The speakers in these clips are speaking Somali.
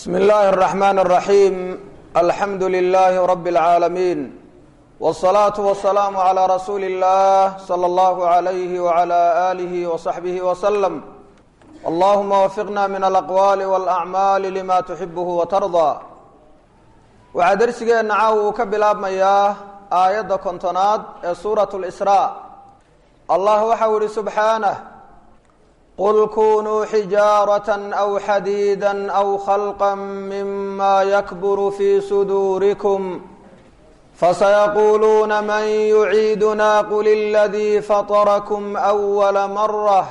bsm اllahi الرحmn الرaحيم alxamdu لlh رb العaalمين والصlaaة والسlاam عlى rasuuli الlah slى اllah عlyh وعlى آlih وصaxbih وsلم اllahuma wfiqna min alأqwal واlأعmaal lma تxibh وtarضى waxaa dersigeena caaw uu ka bilaabmayaa aayadda kontonaad ee suuraة الإsrاء allah waxau yihi subxaanه qul kunuu xijaaraة أw xadiida أw khalqa mima yakbur fi suduurikum fasayaquuluuna man yuciiduna qul اladii faطrakm أwla marة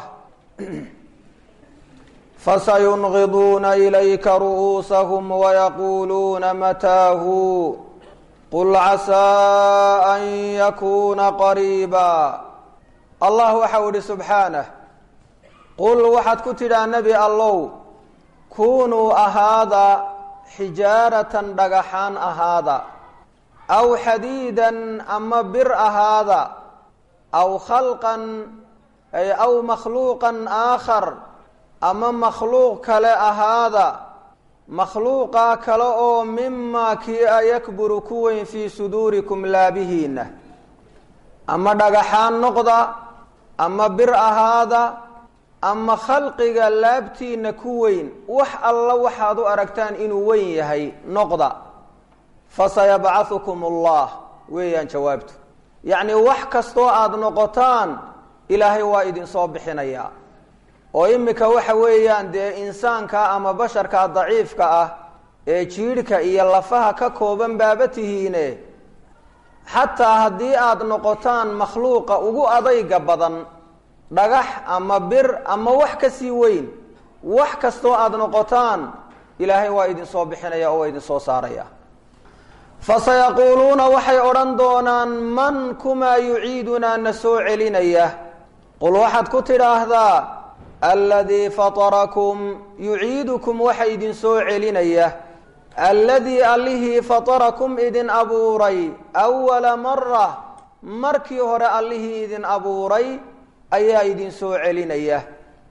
fasayungiduuna ilayka ru'uusahum wayaquuluuna mataahu qul casaa an yakuuna qariiba allah waxau ihi subxaanah qul waxaad ku tidhaa nebi allow kunuu ahaada xijaaratan dhagaxaan ahaada aw xadiidan ama bir ahaada aw khalqan ay aw makhluuqan aakhar ama makhluuq kale ahaada makhluuqaa kale oo mimaa kii a yakburu ku weyn fii suduurikum laabihiina ama dhagaxaan noqda ama bir ahaada ama khalqiga laabtiina ku weyn wax alla waxaad u aragtaan inuu weyn yahay noqda fasayabcahukum allah weeyaan jawaabtu yacnii wax kastoo aada noqotaan ilaahay waa idinsoo bixinayaa oo imika waxa weeyaan dee insaanka ama basharka daciifka ah ee jiidhka iyo lafaha ka kooban baaba tihiine xataa haddii aada noqotaan makhluuqa ugu adayga badan dhagax ama bir ama wax ka sii weyn wax kastoo aada noqotaan ilaahay waa idinsoo bixinaya oo waa idinsoo saaraya fasayaquuluuna waxay odhan doonaan man kumaa yuciidunaa na soo celinaya qul waxaad ku tidhaahdaa aladii fatarakum yuciidukum waxa idin soo celinaya alladii allihii fatarakum idin abuuray awala mara markii hore allihii idin abuuray ayaa idin soo celinaya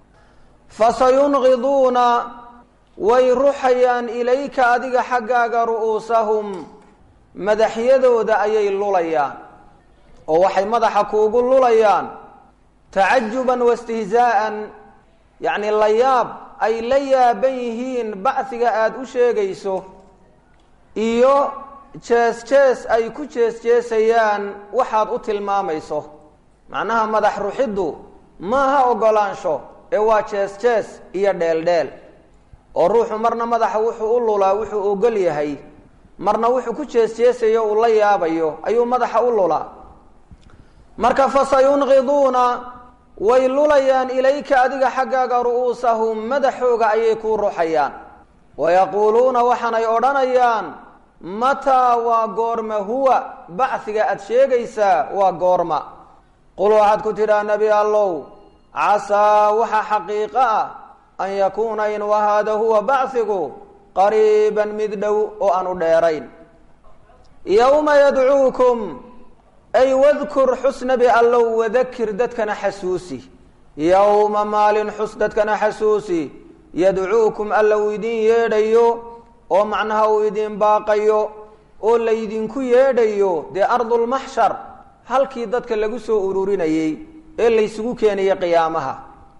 fasayunqiduuna way ruxayaan ilayka adiga xaggaaga ru'uusahum madaxyadooda ayay lulayaan oo waxay madaxa kuugu lulayaan tacajuban wastihzaa'an yacni la yaab ay la yaaban yihiin bacdiga aada u sheegayso iyo jees jees ay ku jees jeesayaan waxaad u tilmaamayso macnaha madax ruxiddu maaha ogolaansho ee waa jees jees iyo dheeldheel oo ruuxu marna madaxa wuxuu u lulaa wuxuu ogol yahay marna wuxuu ku jees jeesayo uu la yaabayo ayuu madaxa u lulaa marka fasayunqiduuna way lulayaan ilayka adiga xaggaaga ru'uusahum madaxooga ayay kuu ruxayaan wayaquuluuna waxaanay odhanayaan mataa waa goorma huwa bacdiga aada sheegaysaa waa goorma qul waxaad ku tidhaa nebi allow casaa waxa xaqiiqo ah an yakuuna in wahaada huwa bacdigu qariiban mid dhow oo aanu dheerayn yowma yadcuukum ay wadkur xus nebi allow wadakir dadkana xasuusi yowma maalin xus dadkana xasuusi yadcuukum alla uu idin yeedhayo oo macnaha uu idin baaqayo oo laydinku yeedhayo dee ardulmaxshar halkii dadka lagu soo ururinayey ee laysugu keenayay qiyaamaha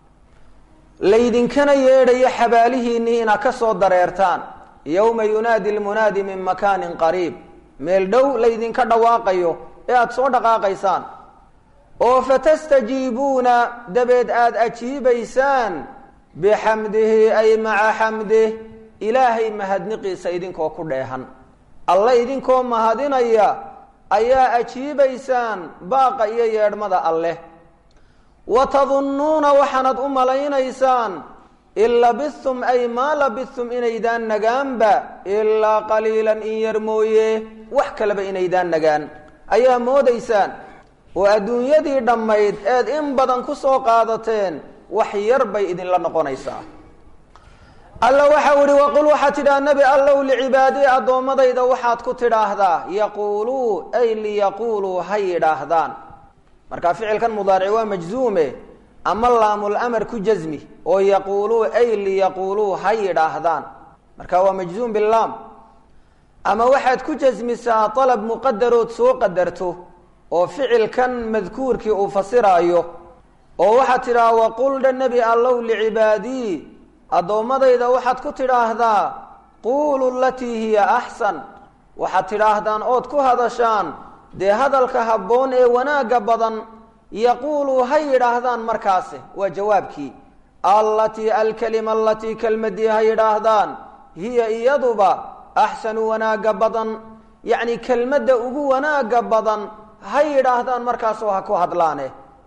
laydinkana yeedhayo xabaalihiinnii inaad ka soo dareertaan yowma yunaadi lmunaadi min makaanin qariib meel dhow laydinka dhawaaqayo ee aada soo dhaqaaqaysaan oo fatastajiibuuna dabeed aada ajiibaysaan bixamdihi ay maca xamdih ilaahay mahadniqiisa idinkoo ku dheehan alle idinkoo mahadinaya ayaa ajiibaysaan baaqa iyo yeedhmada alleh wa tadunnuuna waxaanad u malaynaysaan in labithum ay maa labithum inaydaan nagaanba ilaa qaliilan in yar mooye wax kaleba inaydaan nagaan ayaa moodaysaan oo adduunyadii dhammayd eed in badan ku soo qaadateen wax yar bay idinla noqonaysaa alla waxau ihi waqul waxaad tidhaha nebi allow licibaadii addoommadayda waxaad ku tidhaahdaa yaquuluu ay liyaquuluu ha yidhaahdaan marka ficilkan mudaaric waa majzuume ama laamul amar ku jasmi oo yaquuluu ay liyaquuluu ha yidhaahdaan marka waa majzuum bilaam ama waxaad ku jasmisaa dalab muqadarood soo qadarto oo ficilkan madkuurkii uu fasiraayo oo waxaad tidhaha waqul dha nebi allow licibaadii addoommadayda waxaad ku tidhaahdaa quulu latii hiya axsan waxaad tidhaahdaan ood ku hadashaan dee hadalka habboon ee wanaagga badan yaquulu ha yidhaahdaan markaasi waa jawaabkii allatii alkalima alatii kelmadii ha yidhaahdaan hiya iyaduba axsanu wanaagga badan yacni kelmadda ugu wanaagga badan ha yidhaahdaan markaasoo ha ku hadlaane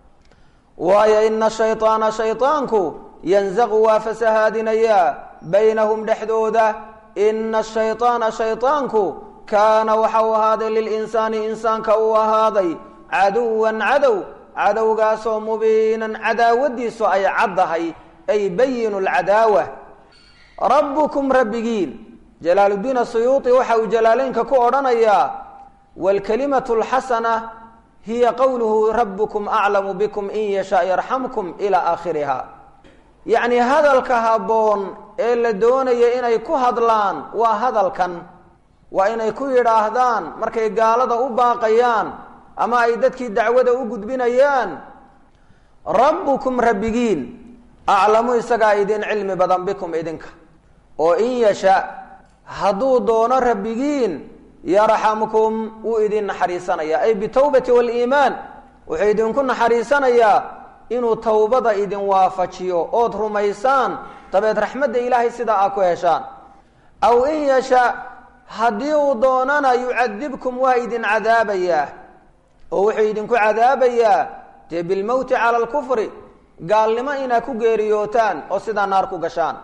waayo ina shayطaana shayطaanku yanzaqu waa fasahaadinayaa baynahum dhexdooda ina shayطaana shayطaanku kaana waxa uu ahaaday lilinsaani insaanka uu ahaaday caduwan cadow cadowgaasoo mubiinan cadaawadiisu ay caddahay ay bayinu lcadaawa rabbukum rabbigiin jalaaluddiin asuyuuطi waxa uu jalaaleynka ku odhanayaa wاlkalimatu اlxasana hiya qowluhu rabukum aclamu bikum in yashaa yarxamkum ilaa aakhiriha yacni hadalka habboon ee la doonaya inay ku hadlaan waa hadalkan waa inay ku yidhaahdaan markay gaalada u baaqayaan ama ay dadkii dacwada u gudbinayaan rabbukum rabbigiin aclamu isagaa idin cilmi badan bikum idinka oo in yasha hadduu doono rabbigiin yarxamkum wuu idin naxariisanayaa ay bitawbati waliimaan wuxuu idinku naxariisanayaa inuu towbada idin waafajiyo ood rumaysaan dabeed raxmadda ilaahay sidaa aa ku heshaan aw in yasha haddii uu doonana yucadibkum waa idin cadaabayaa oo wuxuu idinku cadaabayaa dee bilmowti cala alkufri gaalnimo inaad ku geeriyootaan oo sidaa naar ku gashaan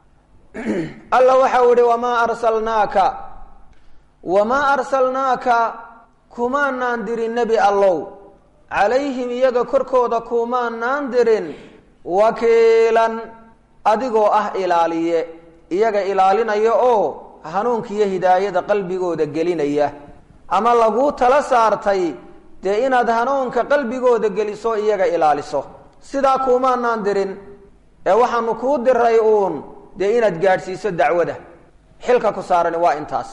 alla waxau ihi wamaa arsalnaaka wamaa arsalnaaka kumaanaan dirin nebi allow calayhim iyaga korkooda kumaanaan dirin wakiilan adigoo ah ilaaliye iyaga ilaalinaya oo hanuunka iyo hidaayada qalbigooda gelinaya ama laguu tala saartay dee inaad hanuunka qalbigooda geliso iyaga ilaaliso sidaa kuumaanaan dirin ee waxaanu kuu diray uun dee inaad gaadhsiiso dacwada xilka ku saarani waa intaas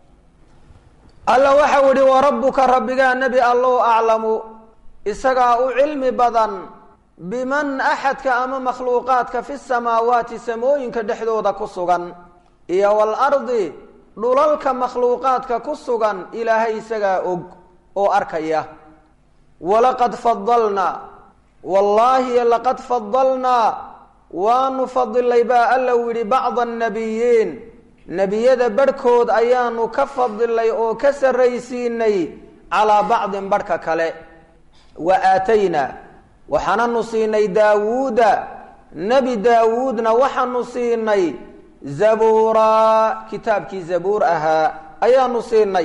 alla waxau ihi warabbuka rabbigaa nebi allow aclamu isagaa u cilmi badan biman axadka ama makhluuqaadka fi samaawaati samooyinka dhexdooda ku sugan iyo waalardi dhulalka makhluuqaadka ku sugan ilaahay isagaa og oo arkaya walaqad fadalnaa wallaahi laqad fadalnaa waanu fadilay baa alla u yidhi bacda annabiyiin nebiyada barhkood ayaanu ka fadilay oo ka sarraysiinay calaa bacdin barhka kale wa aataynaa waxaananu siinay daawuuda nebi daawuudna waxaanu siinay zabuuraa kitaabkii zabuur ahaa ayaanu siinay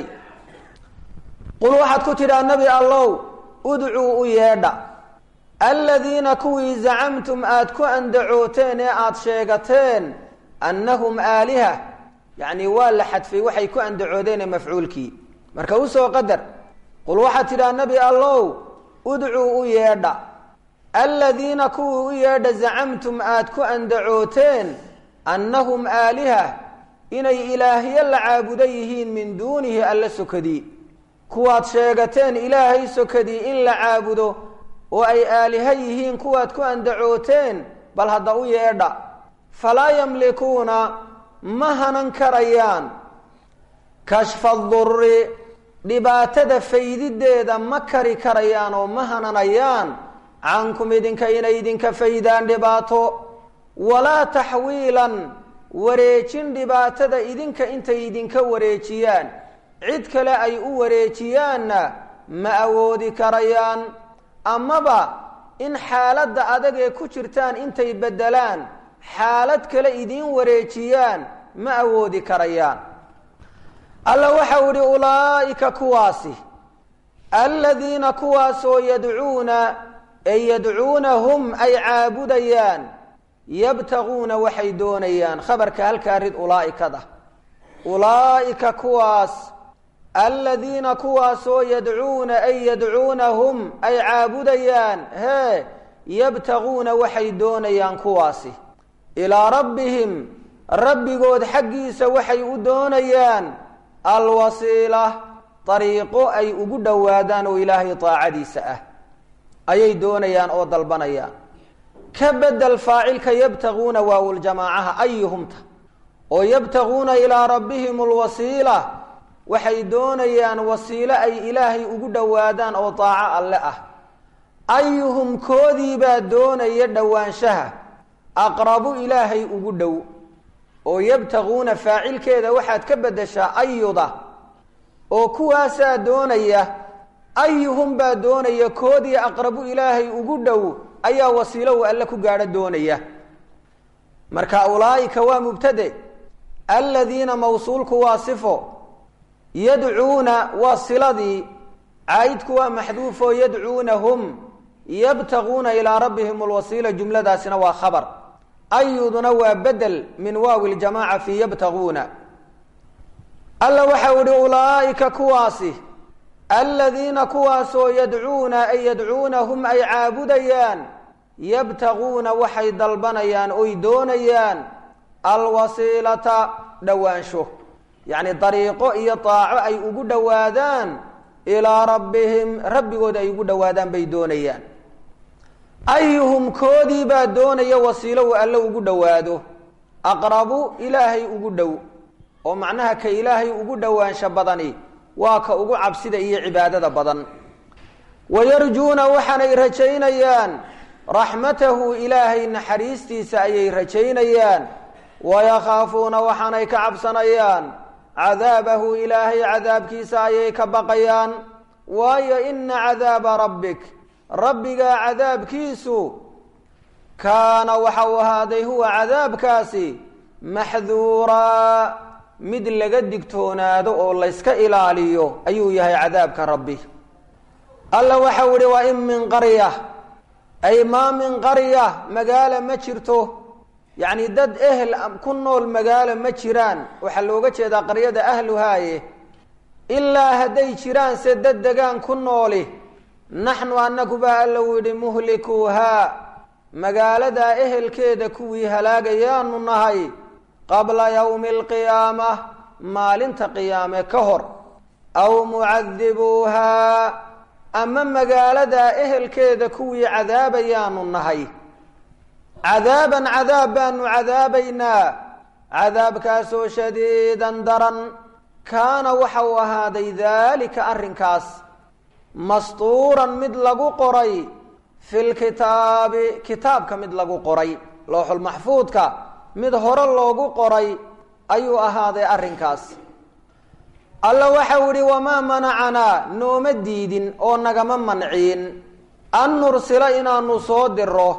qul waxaad ku tidhaa nebi allow udcuu u yeedha aladiina kuwii zacamtum aada ku andacooteen ee aada sheegateen annahum aaliha yacni waa la xadfay waxay ku andacoodeene mafcuulkii marka usoo qadar qul waxaad tidhaha nebi allow udcuu u yeedha aladiina kuwii u yeedha zacamtum aada ku andacooteen annahum aaliha inay ilaahyo la caabudo yihiin min duunihi alla sokadii kuwaad sheegateen ilaahay sokadii in la caabudo oo ay aaliha yihiin kuwaad ku andacooteen bal hadda u yeedha falaa yamlikuuna ma hanan karayaan kashfa durri dhibaatada faydideeda ma kari karayaan oo ma hananayaan cankum idinka inay idinka faydaan dhibaato walaa taxwiilan wareejin dhibaatada idinka intay idinka wareejiyaan cid kale ay u wareejiyaanna ma awoodi karayaan amaba in xaaladda adag ee ku jirtaan intay beddelaan xaalad kale idiin wareejiyaan ma awoodi karayaan alla waxau idhi ulaa'ika kuwaasi aladiina kuwaasoo yadcuuna ay yadcuunahum ay caabudayaan yabtaguuna waxay doonayaan khabarka halkaa rid ulaa'ikada ulaa'ika kuwaas aladiina kuwaasoo yadcuuna ay yadcuunahum ay caabudayaan hee yabtaguuna waxay doonayaan kuwaasi ilaa rabbihim rabbigood xaggiisa waxay u doonayaan alwasiila dariiqo ay ugu dhowaadaan oo ilaahay daacadiisa ah ayay doonayaan oo dalbanayaan ka bedel faacilka yabtaguuna waawuljamaacaha ayuhumta oo yabtaguuna ilaa rabbihim alwasiila waxay doonayaan wasiilo ay ilaahay ugu dhowaadaan oo daaco alle ah ayuhum koodiibaa doonaya dhowaanshaha aqrabu ilaahay ugu dhow oo yabtaguuna faacilkeeda waxaad ka beddeshaa ayuda oo kuwaasaa doonaya ayuhum baa doonaya koodii aqrabu ilaahay ugu dhow ayaa wasiilo uu alle ku gaadho doonaya marka ulaa'ika waa mubtade aladiina mawsuulku waa sifo yadcuuna waa siladii caayidku waa maxduufo yadcuunahum yabtaguuna ilaa rabbihim alwasiila jumladaasina waa khabar ayuduna waa bedel min waawi ljamaaca fii yabtaguuna alla waxau ihi ulaa'ika kuwaasi aladiina kuwaasoo yadcuuna ay yadcuunahum ay caabudayaan yabtaguuna waxay dalbanayaan oy doonayaan alwasiilata dhowaansho yacni dariiqo iyo daaco ay ugu dhowaadaan ilaa rabbihim rabbigood ay ugu dhowaadaan bay doonayaan ayuhum koodii baa doonaya wasiilo uu alle ugu dhowaado aqrabu ilaahay ugu dhow oo macnaha ka ilaahay ugu dhowaansho badani waa ka ugu cabsida iyo cibaadada badan wayarjuuna waxaanay rajaynayaan raxmatahu ilaahay naxariistiisa ayay rajaynayaan wayakhaafuuna waxaanay ka cabsanayaan cadaabahu ilaahay cadaabkiisa ayay ka baqayaan waayo ina cadaaba rabbik rabbigaa cadaabkiisu kaana waxa uu ahaaday huwa cadaabkaasi maxduuraa mid laga digtoonaado oo layska ilaaliyo ayuu yahay cadaabka rabbi alla waxau ihi wa in min qarya ay maa min qarya magaalo ma jirto yacni dad ehel ku nool magaalo ma jiraan waxaa looga jeedaa qaryada ahluhaaye ilaa hadday jiraan se dad degaan ku nooli naxnu annagu baa alla uu yidhi muhlikuuhaa magaaladaa ehelkeeda kuwii halaagayaanu nahay qabla yowmi alqiyaama maalinta qiyaame ka hor aw mucadibuuhaa ama magaaladaa ehelkeeda kuwii cadaabayaanu nahay cadaaban cadaab baanu cadaabaynaa cadaabkaasoo shadiidan daran kaana waxa uu ahaaday daalika arrinkaas mastuuran mid lagu qoray fi lkitaabi kitaabka mid lagu qoray looxulmaxfuudka mid hore loogu qoray ayuu ahaaday arrinkaas alla waxau idhi wamaa manacanaa nooma diidin oo nagama manciin an nursila inaanu soo diro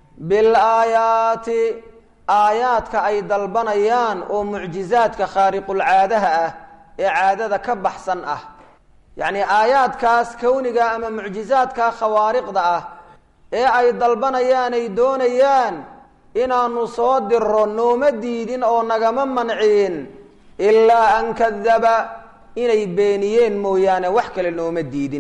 bilaayaati aayaadka ay dalbanayaan oo mucjizaadka khaariqulcaadaha ah ee caadada ka baxsan ah yacni aayaadkaas kowniga ama mucjizaadka khawaariqda ah ee ay dalbanayaan ay doonayaan inaanu soo diro nooma diidin oo nagama manciin ilaa an kadaba inay beeniyeen mooyaane wax kale nooma diidin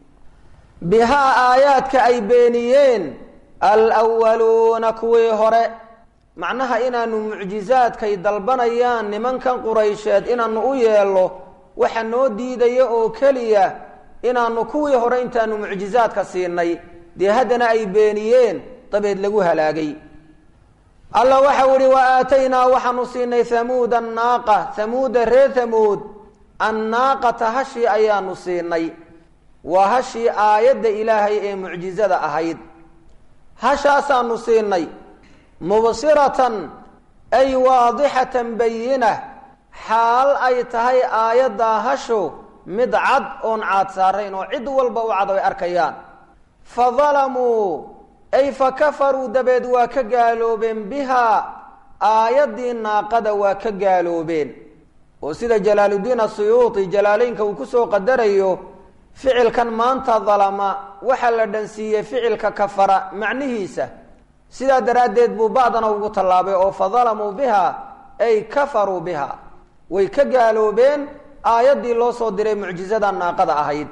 bihaa aayaadka ay beeniyeen alwaluuna kuwii hore macnaha inaanu mucjizaadkay dalbanayaan nimankan quraysheed inaanu u yeello waxa noo diidaya oo keliya inaanu kuwii hore intaanu mucjizaadka siinay dee haddana ay beeniyeen dabeed lagu halaagay alla waxau ihi wa aataynaa waxaanu siinay hamuuda annaaqa hamuuda reer hamuud annaaqata hashii ayaanu siinay waa hashii aayadda ilaahay ee mucjizada ahayd hashaasaanu siinay mubsiratan ay waadixatan bayina xaal ay tahay aayaddaa hashu mid cad oon caad saarayn oo cid walba u cad ay arkayaan fa dalamuu ay fa kafaruu dabeed waa ka gaaloobeen bihaa aayaddii naaqada waa ka gaaloobeen oo sida jalaaluddiin asuyuuti jalaaleynka uu kusoo qadarayo ficilkan maanta dalama waxaa la dhansiiyey ficilka kafara macnihiisa sidaa daraaddeed buu ba'dana ugu tallaabay oo fa dalamuu biha ay kafaruu biha way ka gaaloobeen aayaddii loo soo diray mucjizada naaqada ahayd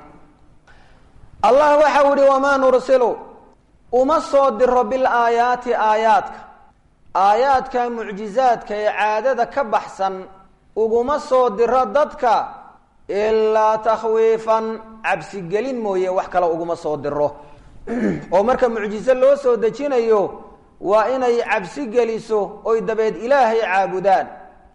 allah waxau ihi wamaa nursilu uma soo diro bil aayaati aayaadka aayaadka mucjizaadka ee caadada ka baxsan uguma soo diro dadka ilaa takhwiifan cabsigelin mooye wax kale uguma soo diro oo marka mucjizo loo soo dejinayo waa inay cabsi geliso oy dabeed ilaahay caabudaan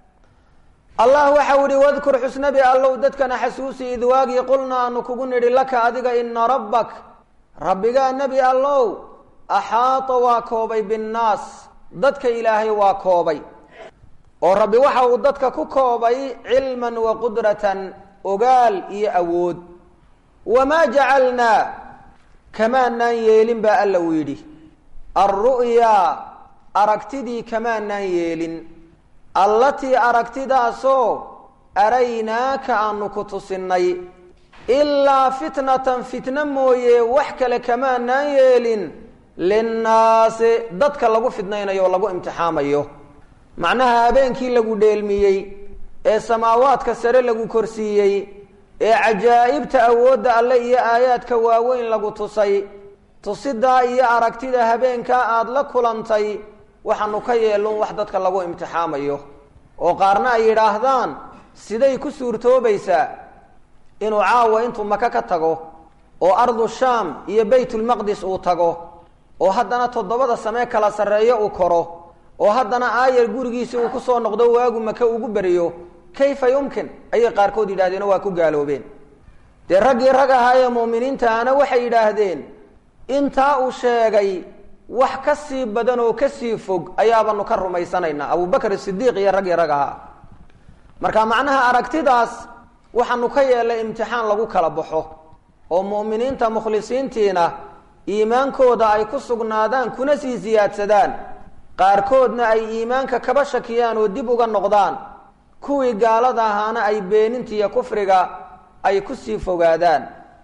allah waxau ihi wadkur xusnabi allow dadkana xasuusi id waagii qulna aanu kugu nidhi laka adiga ina rabbak rabbigaa nebi allow axaata waa koobay binnaas dadka ilaahay waa koobay oo rabbi waxa uu dadka ku koobay cilman wa qudratan ogaal iyo awood wamaa jacalnaa kamaanaan yeelin baa alla uu yidhi alru'yaa aragtidii kamaanaan yeelin allatii aragtidaasoo araynaaka aanu ku tusinnay ilaa fitnatan fitno mooye wax kale kamaanaan yeelin linnaasi dadka lagu fidnaynayo oo lagu imtixaamayo macnaha habeenkii lagu dheelmiyey ee samaawaadka sare lagu korsiiyey ee cajaa'ibta awoodda alle iyo aayaadka waaweyn lagu tusay tusidaa iyo aragtida habeenkaa aada la kulantay waxaanu ka yeelun wax dadka lagu imtixaamayo oo qaarna ay yidhaahdaan siday ku suurtoobaysaa inuu caawa intuu maka ka tago oo ardu shaam iyo baytulmaqdis uu tago oo haddana toddobada samee kala sarreeyo uu koro oo haddana aayar gurigiisi uu kusoo noqdo waagu maka ugu beriyo kayfa yumkin ayay qaarkood yidhahdeen oo waa ku gaaloobeen dee raggii rag ahaa ee muuminiintaana waxay yidhaahdeen intaa uu sheegay wax ka sii badan oo ka sii fog ayaabanu ka rumaysanaynaa abubakr sidiiq iyo raggii rag ahaa marka macnaha aragtidaas waxaanu ka yeelay imtixaan lagu kala baxo oo mu'miniinta mukhlisiintiina iimaankooda ay ku sugnaadaan kuna sii siyaadsadaan qaarkoodna ay iimaanka kaba shakiyaan oo dib uga noqdaan kuwii gaalada ahaana ay beeninta iyo kufriga ay ku sii fogaadaan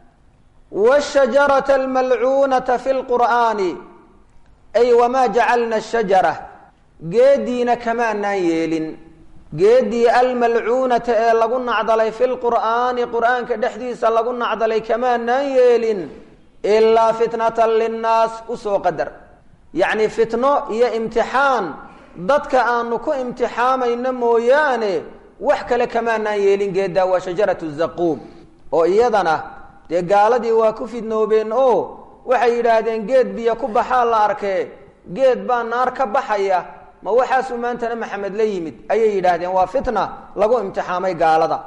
wshajarata almalcuunata fi lqur'aani ay wamaa jacalna shajara geediina kamaanaan yeelin geedii almalcuunata ee lagu nacdalay fi lqur'aani qur'aanka dhexdiisa lagu nacdalay kamaanaan yeelin ilaa fitnatan linnaas usoo qadar yacni fitno iyo imtixaan dadka aanu ku imtixaamayno mooyaane wax kale kamaanaan yeelin geeddaa waa shajaratu zaquum oo iyadana dee gaaladii waa ku fidnoobeen oo waxay yidhaahdeen geed biyo ku baxaa la arkee geed baa naar ka baxaya ma waxaasuu maantana maxamed la yimid ayay yidhaahdeen waa fitna lagu imtixaamay gaalada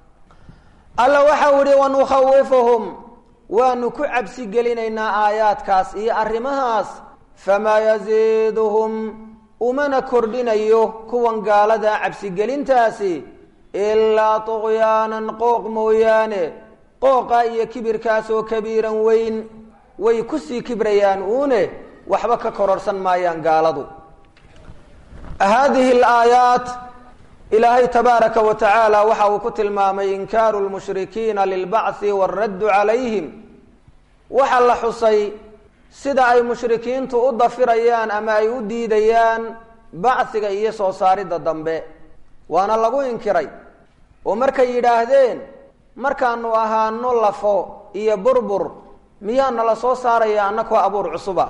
alla waxau ihi wanukhawifuhum waanu ku cabsi gelinaynaa aayaadkaas iyo arrimahaas famaa yaziiduhum umana kordhinayo kuwan gaalada cabsigelintaasi ilaa tuqyaanan qooq mooyaane qooqa iyo kibirkaasoo kabiiran weyn way kusii kibrayaan uune waxba ka kororhsan maayaan gaaladu haadihi alaayaat ilaahay tabaaraka wa tacaala waxa uu ku tilmaamay inkaaru lmushrikiina lilbacthi waaraddu calayhim waxa la xusay sida ay mushrikiintu u dafirayaan ama ay u diidayaan bachiga iyo soo saaridda dambe waana lagu inkiray oo markay yidhaahdeen markaanu ahaano lafo iyo burbur miyaana la soo saaraya annakoo abuur cusuba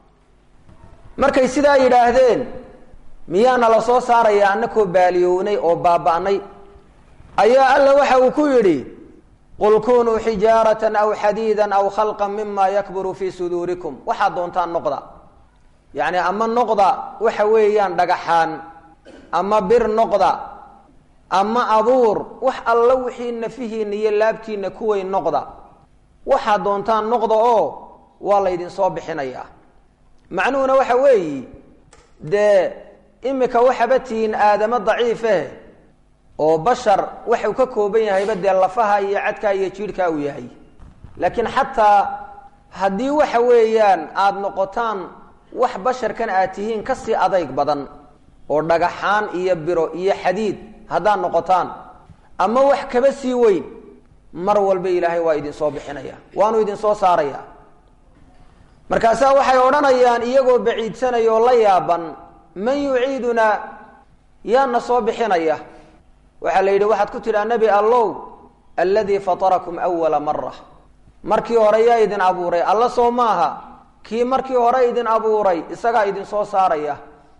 markay sidaa yidhaahdeen miyaana la soo saaraya annakoo baaliyownay oo baaba'nay ayaa alla waxa uu ku yidhi qul kunuu xijaaratan aw xadiidan aw khalqan mima yakburu fii suduurikum waxaad doontaan noqda yacni ama noqda waxa weeyaan dhagaxaan ama bir noqda ama abuur wax alla wixii nafihiina iyo laabtiina kuweyn noqda waxaad doontaan noqda oo waa laydin soo bixinayaa macnuhuna waxa weeyi dee imika waxaba tihiin aadamo daciifeh oo bashar waxuu ka kooban yahayba dee lafaha iyo cadkaa iyo jiidhkaa uu yahay laakiin xataa haddii waxa weeyaan aada noqotaan wax basharkan aad tihiin kasii adayg badan oo dhagaxaan iyo biro iyo xadiid haddaad noqotaan ama wax kaba sii weyn mar walba ilaahay waa idinsoo bixinaya waanu idinsoo saaraya markaasaa waxay odhanayaan iyagoo baciidsanaya oo la yaaban man yuciidunaa yaana soo bixinaya waxaa la yidhi waxaad ku tidhaa nebi allow alladii fatarakum awala mara markii hore yaa idin abuuray alla soo maaha kii markii hore idin abuuray isagaa idinsoo saaraya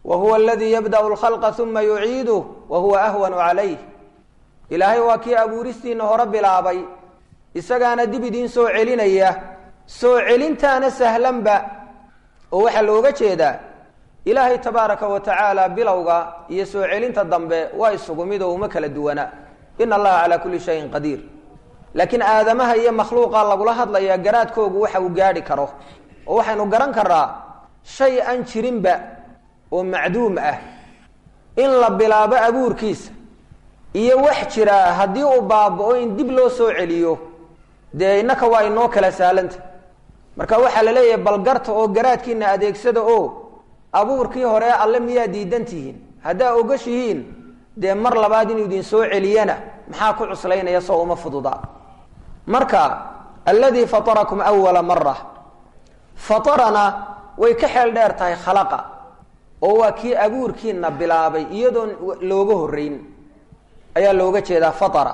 wa huwa aladii yabda'u lkhalqa uma yuciiduh wa huwa ahwanu calayh ilaahay waa kii abuuristiina hore bilaabay isagaana dib idiin soo celinaya soo celintaana sahlanba oo waxaa looga jeedaa ilaahay tabaaraka wa tacaala bilowga iyo soo celinta dambe waa isugu mid oo uma kala duwana ina allaha calaa kulli shayin qadiir laakiin aadamaha iyo makhluuqa lagula hadlayaa garaadkoogu waxa uu gaadhi karo oo waxaynu garan karaa shay aan jirinba oo macduum ah in la bilaabo abuurkiisa iyo wax jiraa haddii uu baaba-o in dib loo soo celiyo dee innaka waa inoo kala saalanta marka waxaa la leeyahay balgarta oo garaadkiina adeegsada oo abuurkii hore alle miyaa diidan tihiin haddaa ogashihiin dee mar labaad inuu idin soo celiyana maxaa ku cuslaynaya soo uma fududa marka alladii fatarakum awala mara fatarana way ka xeel dheer tahay khalaqa oo waa kii abuurkiina bilaabay iyadoon looga horreyn ayaa looga jeedaa fatara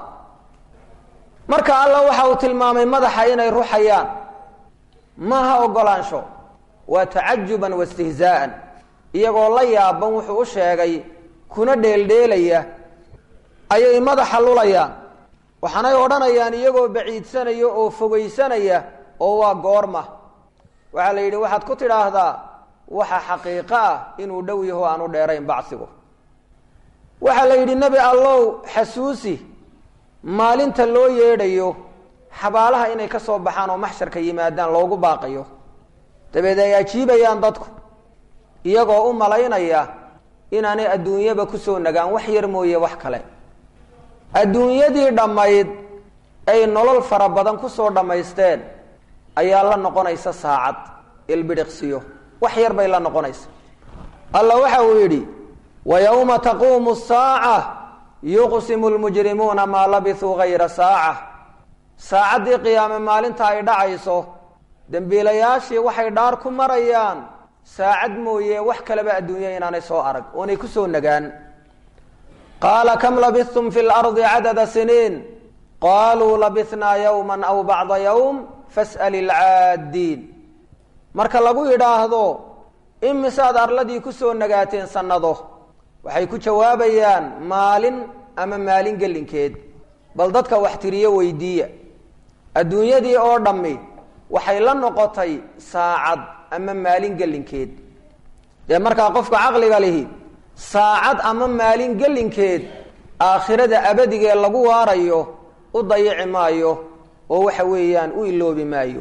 marka alla waxa uu tilmaamay madaxa inay ruxayaan maaha ogolaansho waa tacajuban waistihzaa'an iyagoo la yaaban wuxuu u sheegay kuna dheeldheelaya ayay madaxa lulayaan waxaanay odhanayaan iyagoo baciidsanaya oo fogaysanaya oo waa goorma waxaa la yidhi waxaad ku tidhaahdaa waxa xaqiiqo ah inuu dhow yaho aanu dheerayn bacsigu waxaa la yidhi nebi allow xasuusi maalinta loo yeedhayo xabaalaha inay ka soo baxaan oo maxsharka yimaadaan loogu baaqayo dabeed ay ajiibayaan dadku iyagoo u malaynaya inaanay adduunyaba kusoo nagaan wax yar mooye wax kale adduunyadii dhammayd ay nolol fara badan kusoo dhammaysteen ayaa la noqonaysa saacad ilbidhiqsiyo wax yar bay la noqonaysa alla waxa uu yidhi wa yowma taquumu saaca yuqsimu lmujrimuuna maa labisuu gayra saaca saacaddii qiyaame maalinta ay dhacayso dembiilayaashii waxay dhaar ku marayaan saacad mooye wax kaleba adduunya inaanay soo arag oonay kusoo nagaan qaala kam labistum fi lardi cadada siniin qaluu labisnaa yowma aw bacda yowm fas'al ilcaaddiin marka lagu yidhaahdo imisaad arladii kusoo nagaateen sannado waxay ku jawaabayaan maalin ama maalin gelinkeed bal dadka wax tiriyo weydiiya adduunyadii oo dhammi waxay la noqotay saacad ama maalin gelinkeed dee markaa qofka caqliga lihi saacad ama maalin gelinkeed aakhirada abadigee lagu waarayo u dayici maayo oo waxa weeyaan u iloobi maayo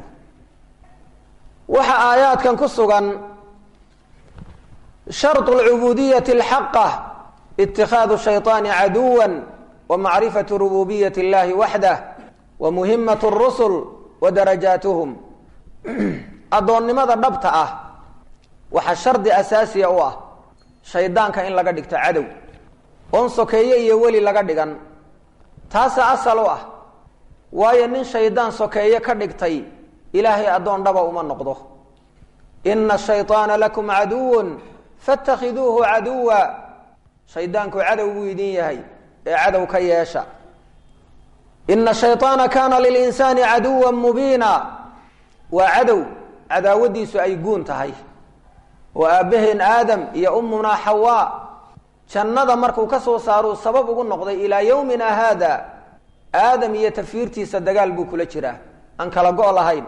waxa aayaadkan ku sugan sharط اlcubudiyati اlxaqa اtikhaadu shayطaani caduwa wa macrifatu rububiyati اllahi waxdah wa muhimat الrusul wa darajaatuhum addoonnimada dhabta ah waxaa shardi asaasiya u ah shaydaanka in laga dhigto cadow oon sokeeye iyo weli laga dhigan taasa asal u ah waayo nin shaydaan sokeeye ka dhigtay ilaahay addoon dhaba uma noqdo ina shayطaana lakum caduw faاtakhiduuhu caduwa shaydaanku cadow buu idin yahay ee cadow ka yeesha ina shayطaana kaana lilinsaani caduwa mubiina waa cadow cadaawadiisu ay guun tahay oo aabbaheen aadam iyo ummunaa xawaa jannada markuu ka soo saaruu sabab ugu noqday ilaa yowmina haada aadam iyo tafiirtiisa dagaal buu kula jiraa aan kala go' lahayn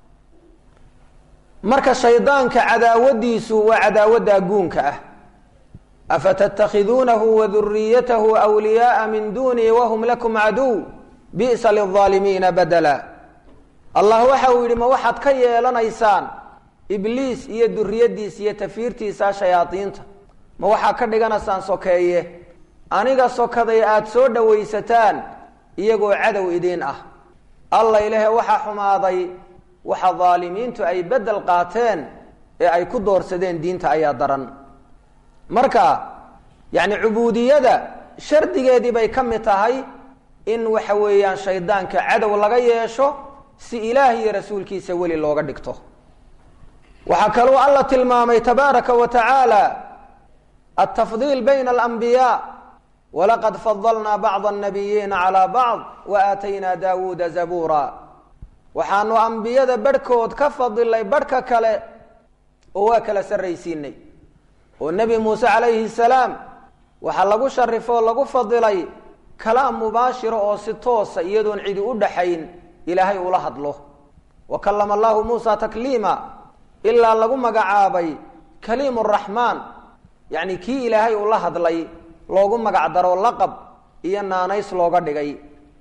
marka shaydaanka cadaawadiisu waa cadaawaddaa guunka ah afatattakhiduunahu wa duriyatahu wliyaaa min dunii wahum lakum caduw bi'sa lilظaalimiina badala allah waxa uu yidhi ma waxaad ka yeelanaysaan ibliis iyo duriyadiisa iyo tafiirtiisa shayaadiinta ma waxaad ka dhiganaysaan sokeeye aniga sokaday aada soo dhowaysataan iyagoo cadow idiin ah alla ilahe waxaa xumaaday waxa daalimiintu ay beddel qaateen ee ay ku doorsadeen diinta ayaa daran marka yacni cubuudiyada shardigeedii bay ka mid tahay in waxa weeyaan shaydaanka cadow laga yeesho si ilaah iyo rasuulkiisa weli looga dhigto waxaa kaluu alla tilmaamay tabaaraka wa tacaala altafdiil bayna alambiyaa walaqad fadalnaa bacda annabiyiina calaa bacd wa aataynaa daawuuda zabuura waxaanu ambiyada barhkood ka fadilay barhka kale oo waa kala sarraysiinay oo nebi muuse calayhi salaam waxaa lagu sharifo oo lagu fadilay kalaam mubaashiro oo si toosa iyadoon cidi u dhaxayn ilaahay ula hadlo wa kallama allahu muusa takliima ilaa lagu magacaabay kaliim raxmaan yacni kii ilaahay ula hadlay loogu magacdaro laqab iyo naanays looga dhigay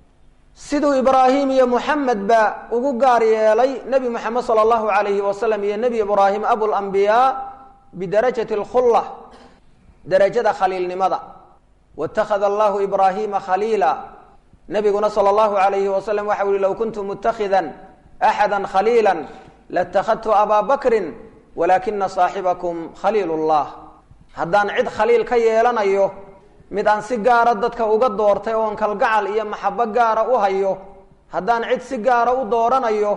siduu ibraahim iyo muxamed ba ugu gaar yeelay nebi moxamed sala allahu alayhi wasalam iyo nebi ibraahim abulambiyaa bidarajati alkhulla darajada khaliilnimada waittakhada allahu ibraahima khaliila nebiguna sala allahu alayhi wasalam waxa uhi low kuntu mutakhidan axada khaliila latakhadtu abaa bakrin walaakina saaxibakum khaliil llah haddaan cid khaliil ka yeelanayo mid aan si gaara dadka uga doortay oon kalgacal iyo maxabo gaara u hayo haddaan cid si gaara u dooranayo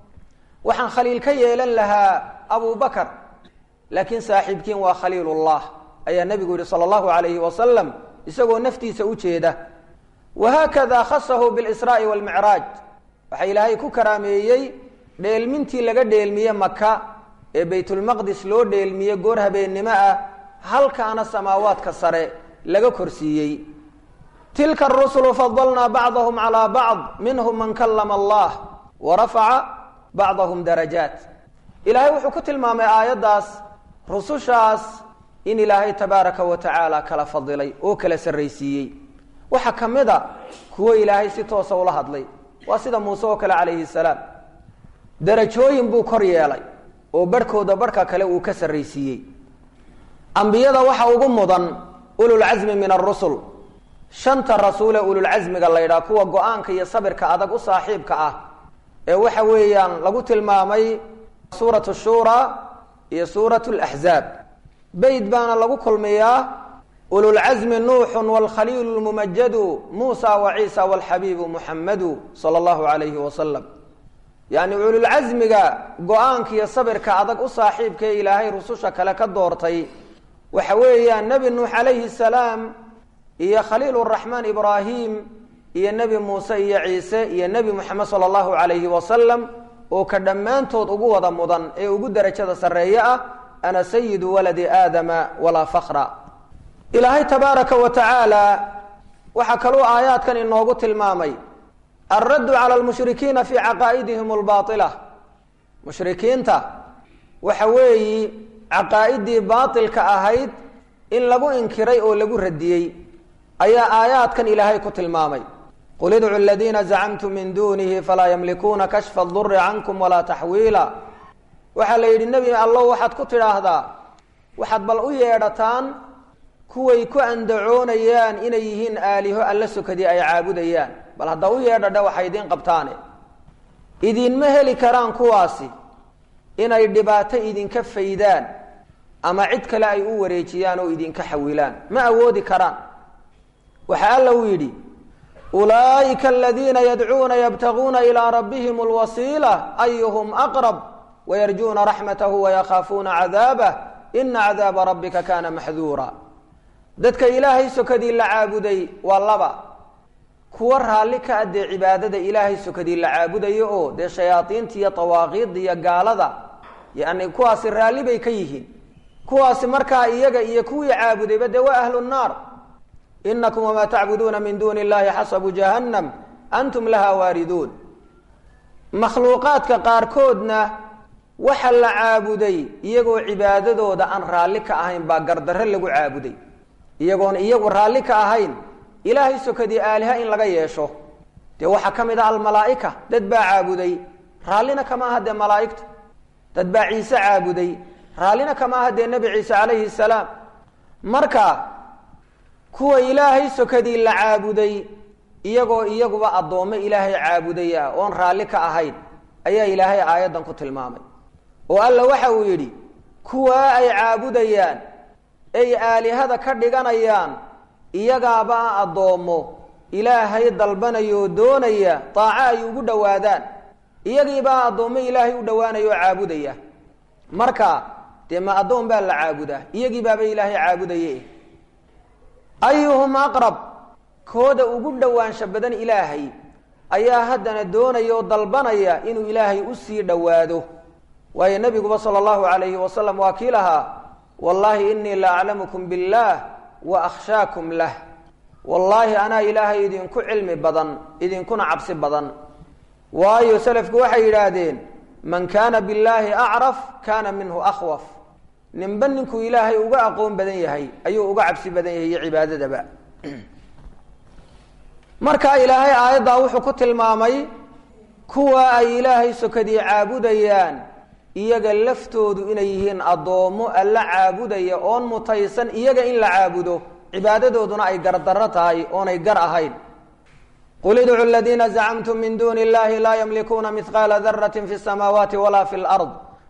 waxaan khaliil ka yeelan lahaa abu bakar laakiin saaxiibkiin waa khaliilullah ayaa nebigu yihi sala allahu alayhi wasalam isagoo naftiisa u jeeda wahaakada khasahu bilisraa'i walmicraaj waxaa ilaahay ku karaameeyey dheelmintii laga dheelmiye maka ee baytulmaqdis loo dheelmiye goor habeennimo ah halkaana samaawaadka sare laga korsiiyey tilka arusulu fadalnaa bacdahum calaa bacd minhum man kallama allah wa rafaca bacdahum darajaat ilaahay wuxuu ku tilmaamay aayaddaas rusushaas in ilaahay tabaaraka wa tacaala kala fadilay oo kala sarraysiiyey waxaa ka mid a kuwo ilaahay si toosa ula hadlay waa sida muuse oo kale calayhi salaam darajooyin buu kor yeelay oo barhkooda barhka kale uu ka sarraysiiyey ambiyada waxa ugu mudan ululcasmi min arusul shanta rasuulee ululcasmiga la ydhaha kuwa go-aanka iyo sabirka adag u saaxiibka ah ee waxa weeyaan lagu tilmaamay suuratu shura iyo suuratu laxzaab beyd baana lagu kulmiyaa ululcasmi nuuxun waalkhaliilu lmumajadu muusa wa ciisa walxabiibu muxamadu sala allahu alayhi wasalam yacni ululcasmiga go-aanka iyo sabirka adag u saaxiibka ee ilaahay rususha kale ka doortay waxa weeyaan nebi nuux calayhi salaam iyo khaliil raxmaan ibraahim iyo nebi muuse iyo ciise iyo nebi moxamed sala allahu alayhi wasalam oo ka dhammaantood ugu wada mudan ee ugu derajada sarreeye ah ana sayidu waladi aadama walaa fakra ilaahay tabaaraka wa tacaala waxaa kaluu aayaadkan inoogu tilmaamay alraddu cala lmushrikiina fii caqaa'idihim albaaila mushrikiinta waxa weeyi caqaa'idii baatilka ahayd in lagu inkiray oo lagu radiyey ayaa aayaadkan ilaahay ku tilmaamay qul idcu aladiina zacamtum min dunihi falaa yamlikuuna kashfa aduri cankum walaa taxwiila waxaa la yidhi nebi allow waxaad ku tidhaahdaa waxaad bal u yeedhataan kuway ku andacoonayaan inay yihiin aaliho alla sokadii ay caabudayaan bal hadda u yeedhadha waxay idiin qabtaane idinma heli karaan kuwaasi inay dhibaato idinka faydaan ama cid kale ay u wareejiyaan oo idinka xawilaan ma awoodi karaan waxaa alla uu yidhi ulaa'ika aladiina yadcuuna yabtaguuna ilaa rabbihim alwasiila ayuhum aqrab wayarjuuna raxmatahu wayakhaafuuna cadaabah ina cadaaba rabbika kaana maxduura dadka ilaahay sokadii la caabuday waa laba kuwa raalli ka ah dee cibaadada ilaahay sokadii la caabudayo oo dee shayaadiinta iyo dawaaqiidda iyo gaalada yani kuwaasi raalli bay ka yihiin kuwaasi markaa iyaga iyo kuwii caabudayba dee waa ahlu nnaar inakum wamaa tacbuduuna min duuni illahi xasabu jahannam antum laha waariduun makhluuqaadka qaarkoodna waxa la caabuday iyagoo cibaadadooda aan raalli ka ahayn baa gardarre lagu caabuday iyagoon iyagu raalli ka ahayn ilaahay sokadii aaliha in laga yeesho dee waxaa ka mid ah almalaa'ika dad baa caabuday raallina kama aha dee malaa'igta dad baa ciise caabuday raallina kama aha dee nebi ciise calayhi salaam marka kuwa ilaahay sokadii la caabuday iyagoo iyaguba addoommo ilaahay caabuday ah oon raalli ka ahayn ayaa ilaahay aayaddan ku tilmaamay oo alla waxa uu yidhi kuwaa ay caabudayaan ay aalihada ka dhiganayaan iyagaaba a addoommo ilaahay dalbanayoo doonaya daaco ay ugu dhowaadaan iyagiibaa addoommo ilaahay u dhowaanaya oo caabudaya marka dee ma addoon baa la caabudaa iyagiibaaba ilaahay caabudaye ayuhum aqrab kooda ugu dhowaansha badan ilaahay ayaa haddana doonaya oo dalbanaya inuu ilaahay usii dhowaado waayo nebiguba sala allahu calayhi wasalam waa kii lahaa wallaahi inii la aclamukum billaah wa akhshaakum lah wallaahi anaa ilaahay idinku cilmi badan idinkuna cabsi badan waayo selafku waxay yidhaahdeen man kaana billaahi acraf kaana minhu akhwaf ninba ninkuu ilaahay uga aqoon badan yahay ayuu uga cabsi badan yahay iyo cibaadadaba marka ilaahay aayaddaa wuxuu ku tilmaamay kuwa ay ilaahay sokadii caabudayaan iyaga laftoodu inay yihiin addoommo alla caabudaya oon mutaysan iyaga in la caabudo cibaadadooduna ay gardarro tahay oonay gar ahayn qul idcu ladiina zacamtum min duuni illahi laa yamlikuuna mihqaala darati fi samaawaati walaa fi lard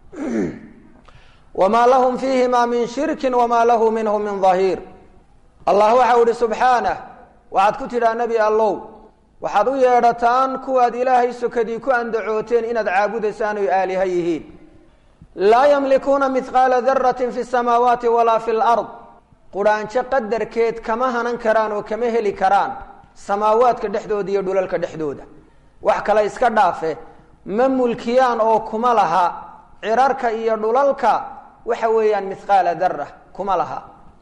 wma lahum fiihima min shirki wma lahu minhu min dahiir allah waxau ihi subxaanah waxaad ku tidhaa nebi allow waxaad u yeedhataan kuwaad ilaahay sokadii ku andacooteen inaad caabudaysaan oy aaliha yihiin laa yamlikuuna mihqaala darati fi samaawaati walaa fi lard qudhaanjo qadarkeed kama hanan karaan oo kama heli karaan samaawaadka dhexdooda iyo dhulalka dhexdooda wax kale iska dhaafe ma mulkiyaan oo kuma laha cirarka iyo dhulalka waxa weeyaan mihqaala dara kuma laha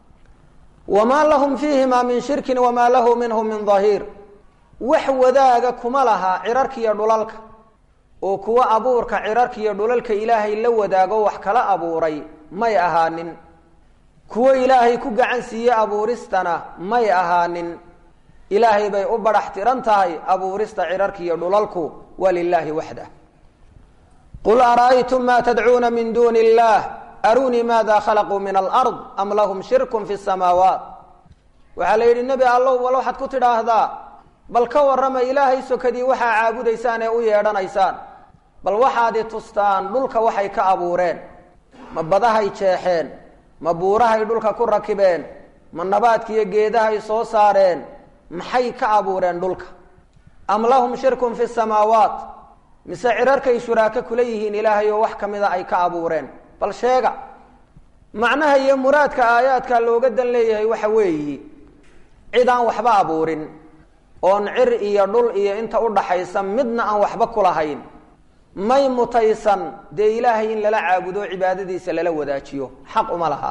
wamaa lahum fiihima min shirkin wamaa lahu minhu min dahiir wax wadaaga kuma laha cirarka iyo dhulalka oo kuwa abuurka cirarka iyo dhulalka ilaahay la wadaago wax kala abuuray may ahaanin kuwo ilaahay ku gacan siiye abuuristana may ahaanin ilaahay bay u badhax tiran tahay abuurista cirarka iyo dhulalku waa lilaahi waxdah qul ara'aytum ma tadcuuna min duuni illah arunii maada khalaquu min alard am lahum shirkun fi samaawaat waxaa la yidhi nebi allow bal waxaad ku tidhaahdaa bal ka warrama ilaahay sokadii waxaa caabudaysaan ee u yeedhanaysaan bal waxaadi tustaan dhulka waxay ka abuureen ma badahay jeexeen ma buurahay dhulka ku rakibeen ma nabaadkiiyo geedahay soo saareen maxay ka abuureen dhulka am lahum shirkun fi samaawaat mise cirarkay shuraako kula yihiin ilaahay oo wax ka mida ay ka abuureen bal sheega macnaha iyo muraadka aayaadka looga dan leeyahay waxa weeyi cid aan waxba abuurin oon cir iyo dhul iyo inta udhaxaysa midna aan waxba kulahayn may mutaysan dee ilaahay in lala caabudo cibaadadiisa lala wadaajiyo xaq uma laha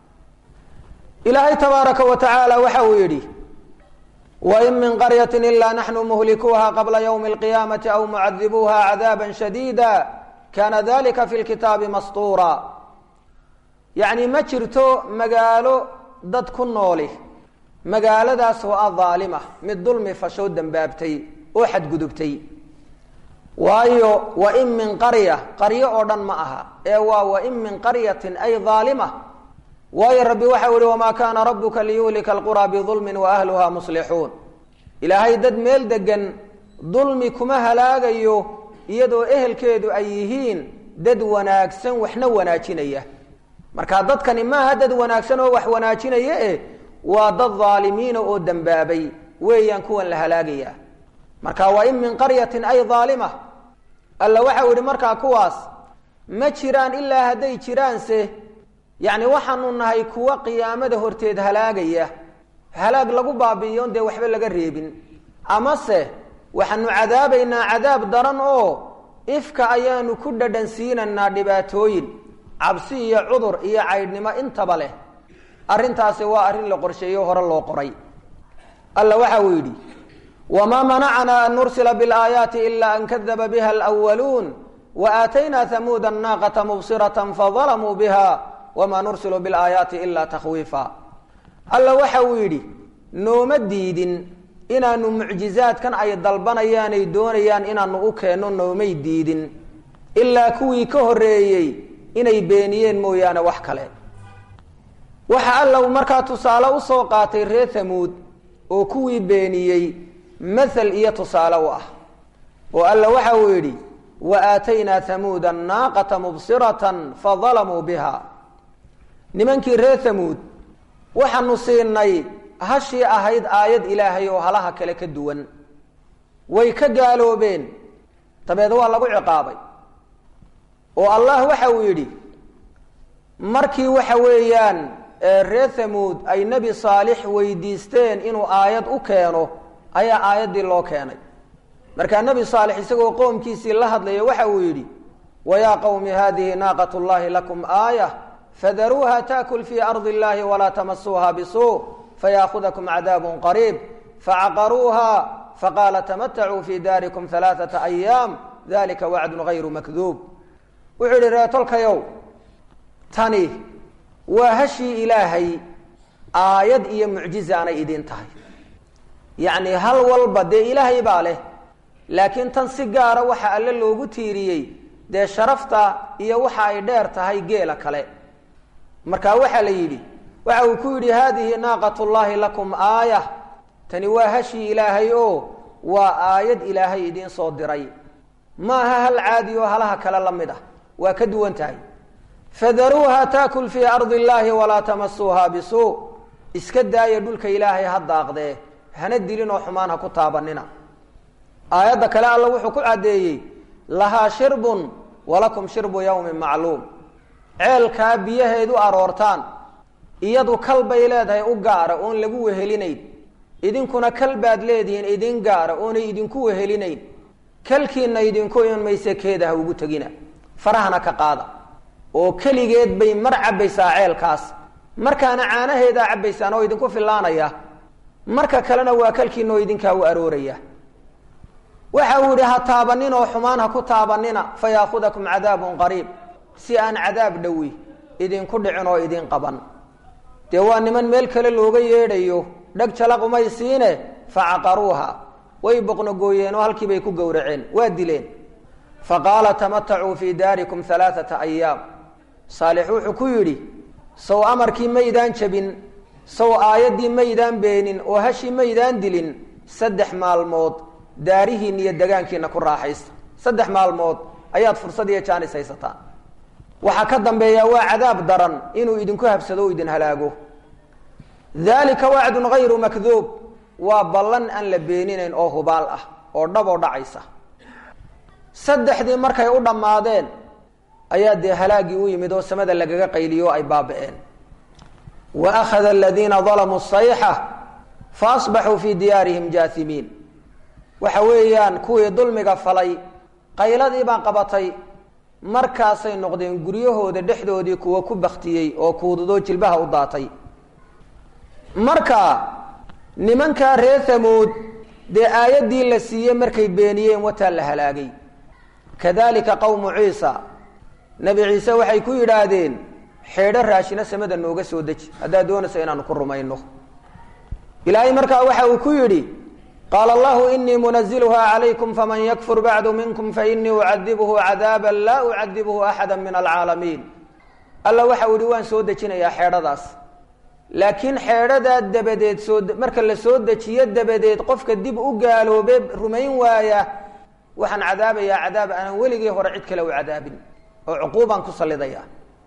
ilaahay tabaaraka wa tacaala waxa uu yidhi wain min qaryati ilaa naxnu muhlikuuha qabla ywmi alqiyaamati aw mucadibuuha cadaaba shadiida kana dalika fi lkitaabi mastuura yacni ma jirto magaalo dad ku nooli magaaladaas oo ah daalima mid dulmi fashoo dembaabtay oo xadgudubtay waayo wain min qarya qaryo oo dhan ma aha ee waa wain min qaryatin ay daalima waayo rabbi waxau ihi wamaa kaana rabuka liyuhlika alqura bidulmin wa ahluha muslixuun ilaahay dad meel degan dulmi kuma halaagayo iyadoo ehelkeedu ay yihiin dad wanaagsan waxna wanaajinaya marka dadkani maaha dad wanaagsan oo wax wanaajinaya eh waa dad dhaalimiina oo dembaabay weeyaan kuwan la halaagaya marka waa in min qaryatin ay dhaalima alla waxau yihi markaa kuwaas ma jiraan ilaa hadday jiraanse yacni waxaanu nahay kuwa qiyaamada horteed halaagaya halaag lagu baabi'iyoon dee waxba laga reebin amase waxaanu cadaabaynaa cadaab daran oo ifka ayaanu ku dhadhan siinaynaa dhibaatooyin cabsi iyo cudur iyo caydhnimo intaba leh arrintaasi waa arrin la qorsheeyo hore loo qoray alla waxa uu yidhi wamaa manacnaa an nursila biاlaayaati ila an kadaba biha alwaluun waaataynaa hamuuda annaaqata mubsirata fadalamuu biha wamaa nursilu biاlaayaati ila takhwiifa alla waxa uu yidhi nooma diidin inaanu mucjizaadkan ay dalbanayaan ay doonayaan inaanu u keenno noomay diidin ilaa kuwii ka horreeyey inay beeniyeen mooyaane wax kale waxa alla markaa tusaale usoo qaatay reer hamuud oo kuwii beeniyey mathal iyo tusaale u ah oo alla waxa uu yidhi wa aataynaa hamuuda annaaqata mubsiratan fadalamuu biha nimankii reer hamuud waxaanu siinay hashii ahayd aayad ilaahay oo halaha kale ka duwan way ka gaaloobeen dabeed waa lagu ciqaabay oo allah waxa uu yidhi markii waxa weeyaan reer hamuud ay nebi saalix weydiisteen inuu aayad u keeno ayaa aayaddii loo keenay markaa nebi saalix isagoo qoomkiisii la hadlaya waxa uu yidhi wayaa qowmi hadihi naaqat llahi lakum aayah fadaruuha taakul fii ardi illahi walaa tamasuuha bisuu fayaakudakum cadaabun qariib facaqaruuha faqaala tamatacuu fii daarikum alaaata ayaam dalika wacdun gayru makduub wuxuu yihi reetolkayow tani waa hashii ilaahay aayad iyo mucjiza anay idiin tahay yacni hal walba dee ilaahay baa leh laakiin tan si gaara waxa alle loogu tiiriyey dee sharafta iyo waxa ay dheer tahay geela kale marka waxaa la yidhi waxa uu ku yidhi haadihi naaqat llahi lakum aaya tani waa hashii ilaahay oo waa aayad ilaahay idiin soo diray ma aha hal caadi oo halaha kale la mid ah waa ka duwan tahay fadaruuha taakul fii ardi illahi walaa tamasuuha bisuu iska daaya dhulka ilaahay ha daaqdee hana dilin oo xumaan ha ku taabanina aayadda kale alla wuxuu ku caddeeyey lahaa shirbun walakum shirbu yawmin macluum ceelkaa biyaheedu aroortaan iyadu kal bay leedahay u gaara oon lagu wehelinayn idinkuna kal baad leedihiin idin gaara oonay idinku wehelinayn kalkiina idinku iman mayse keeda ha ugu tegina farahana ka qaada oo keligeed bay mar cabbaysaa ceelkaas markaana caanaheedaa cabbaysaan oo idinku fillaanaya marka kalena waa kalkiina oo idinkaa u arooraya waxa uu yihi ha taabanin oo xumaan ha ku taabanina fa yaakudakum cadaabun qariib si aan cadaab dhowi idinku dhicin oo idin qaban dee waa niman meel kale looga yeedhayo dheg jalaqumay siine facaqaruuha way boqnogooyeen oo halkii bay ku gowraceen waa dileen fa qaala tamatacuu fii daarikum alaaata ayaam saalix wuxuu ku yidhi sow amarkii maydaan jabin sow aayaddii maydaan beenin oo hashii maydaan dilin saddex maalmood daarihiina iyo degaankiina ku raaxaysta saddex maalmood ayaad fursad iyo jaanis haysataan waxaa ka dambeeya waa cadaab daran inuu idinku habsado o idin halaago dalika wacdun gayru makduub waa ballan aan la beeninayn oo hubaal ah oo dhaboo dhacaysa saddexdii markay u dhammaadeen ayaa dee halaagii u yimid oo samada lagaga qayliyo o ay baaba-een wa akhada aladiina dalamuu sayxa fa asbaxuu fii diyaarihim jaahimiin waxa weeyaan kuwii dulmiga falay qayladii baa qabatay markaasay noqdeen guryahooda dhexdoodii kuwa ku baktiyey oo kuudadoo jilbaha u daatay marka nimankaa reer hamuud dee aayaddii la siiyey markay beeniyeen wataa la halaagay kadalika qowmu ciisa nebi ciise waxay ku yidhaahdeen xeedho raashina samada nooga soo deji haddaad doonaysa inaanu ku rumayno ilaahay markaa waxa uu ku yidhi qaala allahu inii munaziluha calaykum faman yakfur bacdu minkum fainii ucadibhu cadaaba laa ucadibhu axada min alcaalamiin alla waxa uu yihi waan soo dejinayaa xeedhadaas laakiin xeedhadaa dabadeed soo marka la soo dejiyo dabadeed qofka dib u gaaloobe rumayn waaya waxaan cadaabayaa cadaab aanan weligii hore cid kale u cadaabin oo cuquubaan ku sallidaya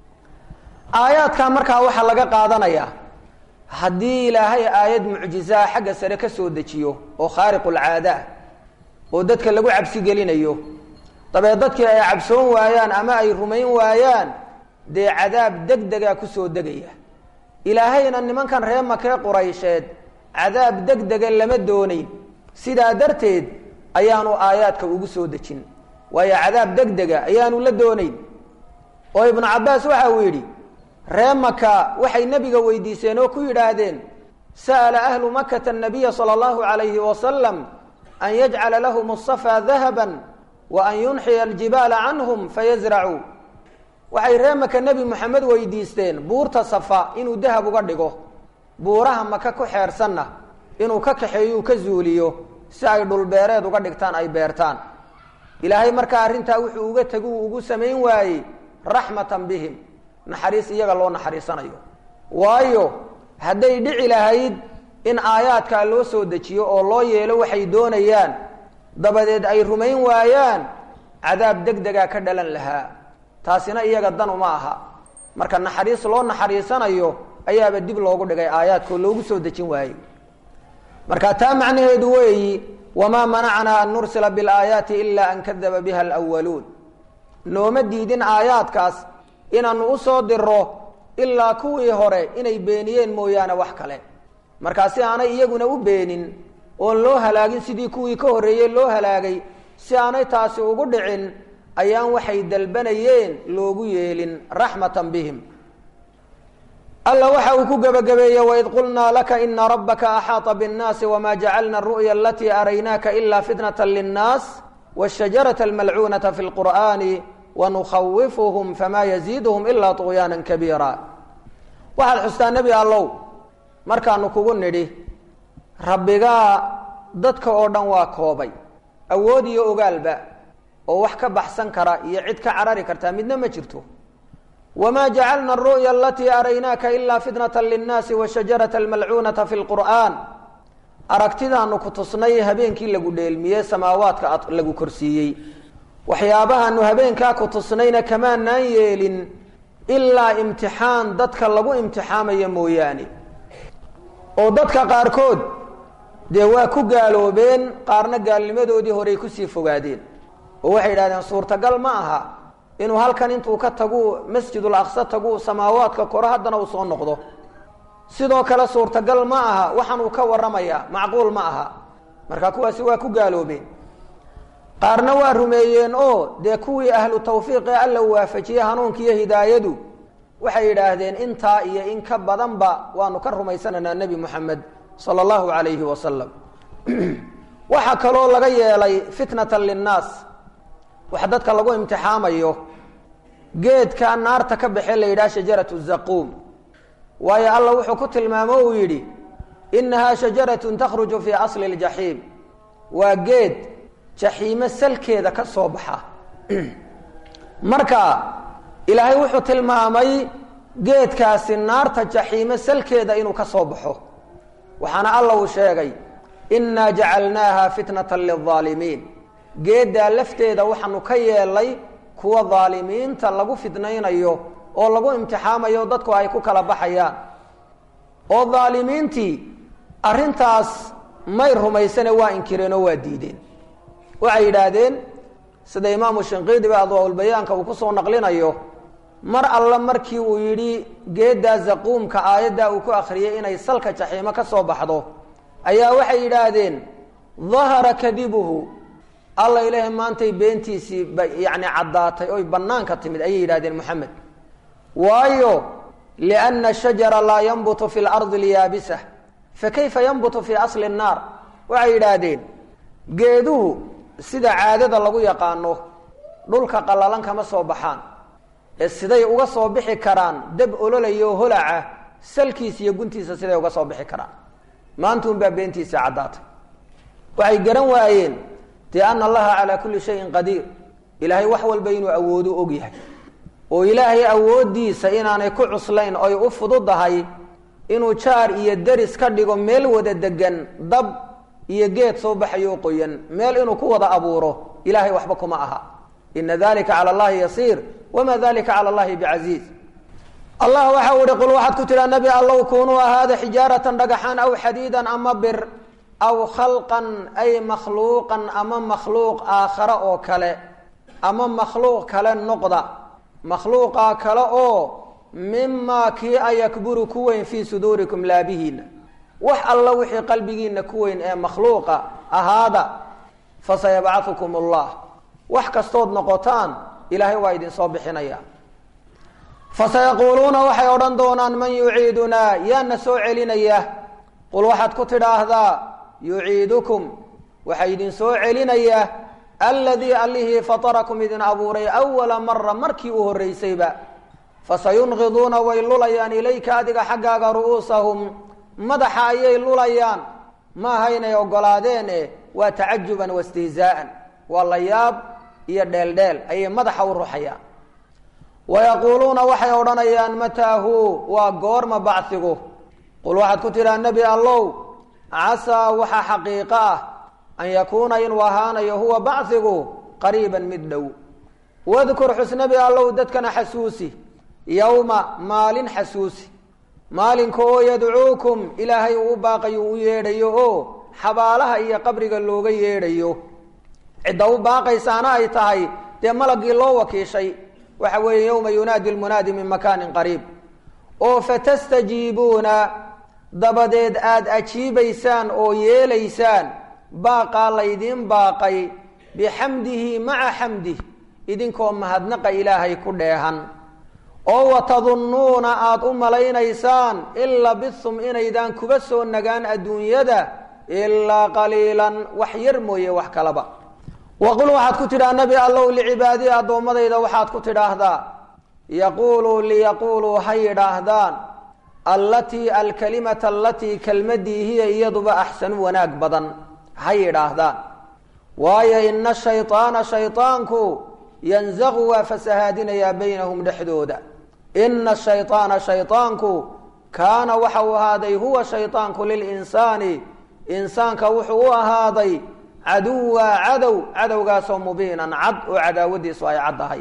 aayaadkaa markaa waxaa laga qaadanayaa haddii ilaahay aayad mucjizaa xagga sare ka soo dejiyo oo khaariqulcaada ah oo dadka lagu cabsi gelinayo dabeed dadkii ay cabsoon waayaan ama ay rumayn waayaan dee cadaab deg degaa kusoo degaya ilaahayna nimankan ree makee quraysheed cadaab deg dega lama doonayn sidaa darteed ayaanu aayaadka ugu soo dejin waayo cadaab deg dega ayaanu la doonayn oo ibnu cabbaas waxa uu yidhi ree maka waxay nebiga weydiiseen oo ku yidhaahdeen sa'ala ahlu makata anabiya sala allahu calayhi wasalam an yajcala lahum asafaa dahaban wa an yunxiya aljibaala canhum fayasracuu waxay ree maka nebi moxamed weydiisteen buurta safa inuu dahab uga dhigo buuraha maka ku xeersanna inuu ka kaxeeyuu ka zuuliyo si ay dhulbeereed uga dhigtaan ay beertaan ilaahay markaa arrintaa wuxuu uga tegu ugu samayn waayey raxmatan bihim naxariis iyaga loo naxariisanayo waayo hadday dhici lahayd in aayaadkaa loo soo dejiyo oo loo yeelo waxay doonayaan dabadeed ay rumayn waayaan cadaab deg degaa ka dhalan lahaa taasina iyaga dan uma aha marka naxariis loo naxariisanayo ayaaba dib loogu dhigay aayaadkao loogu soo dejin waayey marka taa macnaheedu weeyi wamaa manacnaa an nursila bilaayaati ila an kadaba biha alwaluun nooma diidin aayaadkaas inaanu u soo diro ilaa kuwii hore inay beeniyeen mooyaane wax kale markaa si aanay iyaguna u beenin oon loo halaagin sidii kuwii ka horreeyey loo halaagay si aanay taasi ugu dhicin ayaan waxay dalbanayeen loogu yeelin raxmatan bihim alla waxa uu ku gebagabeeyey waid qulnaa laka ina rabbaka axaaطa bاnnaasi wma jacalna ru'ya alatii araynaaka ila fitnata linnaas wاshajarata almalcuunata fi lqur'ani wanukhawifuhum fama yaziiduhum ila طugyaana kabiira waxaad xustaa nebi allow markaanu kugu nidhi rabbigaa dadka oo dhan waa koobay awood iyo ogaalba oo wax ka baxsan kara iyo cid ka carari kartaa midna ma jirto wma jacalna aru'ya alatii araynaaka ila fitnata linnaasi washajarata almalcuunata fi lqur'aan aragtidaanu ku tusnay habeenkii lagu dheelmiyey samaawaadka lagu korsiiyey waxyaabahaanu habeenkaa ku tusnayna kamaanaan yeelin ilaa imtixaan dadka lagu imtixaamayo mooyaane oo dadka qaarkood dee waa ku gaaloobeen qaarna gaalnimadoodii horey kusii fogaadeen oo waxay yidhahdeen suurtagal ma aha inuu halkan intuu ka tagu masjidul aqsa tagu samaawaadka koro haddana uu soo noqdo sidoo kale suurtagal ma aha waxaan uu ka warramayaa macquul ma aha marka kuwaasi waa ku gaaloobeen qaarna waa rumeeyeen oo dee kuwii ahlu tawfiiq ee alla u waafajiyey hanuunka iyo hidaayadu waxay yidhaahdeen intaa iyo in ka badanba waanu ka rumaysanaynaa nebi moxamed sala allahu calayhi wasalam waxaa kaloo laga yeelay fitnatan linnaas wax dadka lagu imtixaamayo geedka naarta ka baxee la yidhaha shajaratu zaquum waayo alla wuxuu ku tilmaamo uu yidhi inahaa shajaratun takhruju fii asli ljaxiim waa geed jaxiimo salkeeda ka soo baxa marka ilaahay wuxuu tilmaamay geedkaasi naarta jaxiimo salkeeda inuu ka soo baxo waxaana alla uu sheegay inaa jacalnaaha fitnata lilظaalimiin geeddaa lafteeda waxaanu ka yeelay kuwa daalimiinta lagu fitnaynayo oo lagu imtixaamayo dadku ay ku kala baxayaan oo daalimiintii arrintaas may rumaysane waa inkireen oo waa diideen waxay yidhaahdeen sida imaamu shinqiidiba adwaaulbayaanka uu kusoo naqlinayo mar alle markii uu yidhi geeddaa zaquumka aayaddaa uu ku akhriyey inay salka jaxiimo ka soo baxdo ayaa waxay yidhaahdeen dahara kadibuhu alla ilaahay maantay beentiisii ba yacni caddaatay oy bannaanka timid ayay yidhahdeen moxamed waayo lianna shajara laa yanbutu fi lardi lyaabisa fakayfa yanbutu fii asli الnaar waxay yidhaahdeen geeduhu sida caadada lagu yaqaano dhulka qallalan kama soo baxaan ee siday uga soo bixi karaan dab ololayo holaca salkiisa iyo guntiisa siday uga soo bixi karaan maanta un baa beentiisa caddaatay waxay garan waayeen dee ana allaha calaa kulli shayin qadiir ilaahay wax walba inuu awoodo og yahay oo ilaahay awooddiisa inaanay ku cuslayn oy u fududahay inuu jaar iyo deris ka dhigo meel wada degan dab iyo geed soo baxayo qoyan meel inuu ku wada abuuro ilahay waxba kuma aha ina dalika cala allahi yasiir wama dalika cala allahi bicasiiz allah waxa u ihi qul waxaad ku tidhaa nebi allow kunuu ahaada xijaaratan dhagaxaan aw xadiidan ama bir aw khalqan ay makhluuqan ama makhluuq aakhare oo kale ama makhluuq kale noqda makhluuqaa kale oo mimaa kii a yakburu ku weyn fii suduurikum laabihiina wax alla wixii qalbigiina ku weyn ee makhluuqa ahaada fasayabcahukum allah wax kastood noqotaan ilaahay waa idinsoo bixinaya fasayaquuluuna waxay odhan doonaan man yuciidunaa yaana soo celinaya qul waxaad ku tidhaahdaa yuciidukum waxaa idinsoo celinaya aladii allihii fatarakum idin abuuray awala mara markii u horreysayba fasayunqiduuna way lulayaan ilayka adiga xaggaaga ru'uusahum madaxa ayay lulayaan maaha inay ogolaadeen e waa tacajuban wastihzaa'an waa la yaab iyo dheeldheel ayay madaxa u ruxayaan wayaquuluuna waxay odhanayaan mataahu waa goorma bacsigu qul waxaad ku tidhaha nebi allow casaa waxaa xaqiiqo ah an yakuuna inuu ahaanayo huwa bacsigu qariiban mid dhow wadkur xusnabi allow dadkana xasuusi yowma maalin xasuusi maalinka oo yadcuukum ilaahay uu u baaqayo u yeedhayo oo xabaalaha iyo qabriga looga yeedhayo cidda u baaqaysaana ay tahay dee malagii loo wakiishay waxa weeye yowma yunaadi lmunaadi min makaanin qariib oo fatastajiibuuna dabadeed aada ajiibaysaan oo yeelaysaan baaqaa laydiin baaqay bixamdihi maca xamdih idinkoo mahadnaqa ilaahay ku dheehan oo watadunnuuna aada u malaynaysaan in labithum inaydaan kuba soo nagaan adduunyada ilaa qaliilan wax yar mooye wax kalaba waqul waxaad ku tidhaha nebi allow licibaadii addoommadayda waxaad ku tidhaahdaa yaquuluu liyaquuluu ha yidhaahdaan allatii alkalimata alatii kelmadii hiya iyaduba axsanu wanaag badan ha yidhaahdaan waayo ina shayطaana shayطaanku yanzaqu waa fasahaadinayaa baynahum dhexdooda ina shayطaana shayطaanku kaana waxa uu ahaaday huwa shayطaanku lilinsaani insaanka wuxuu u ahaaday caduwa cadow cadowgaasoo mubiinan cad oo cadaawadiisu ay caddahay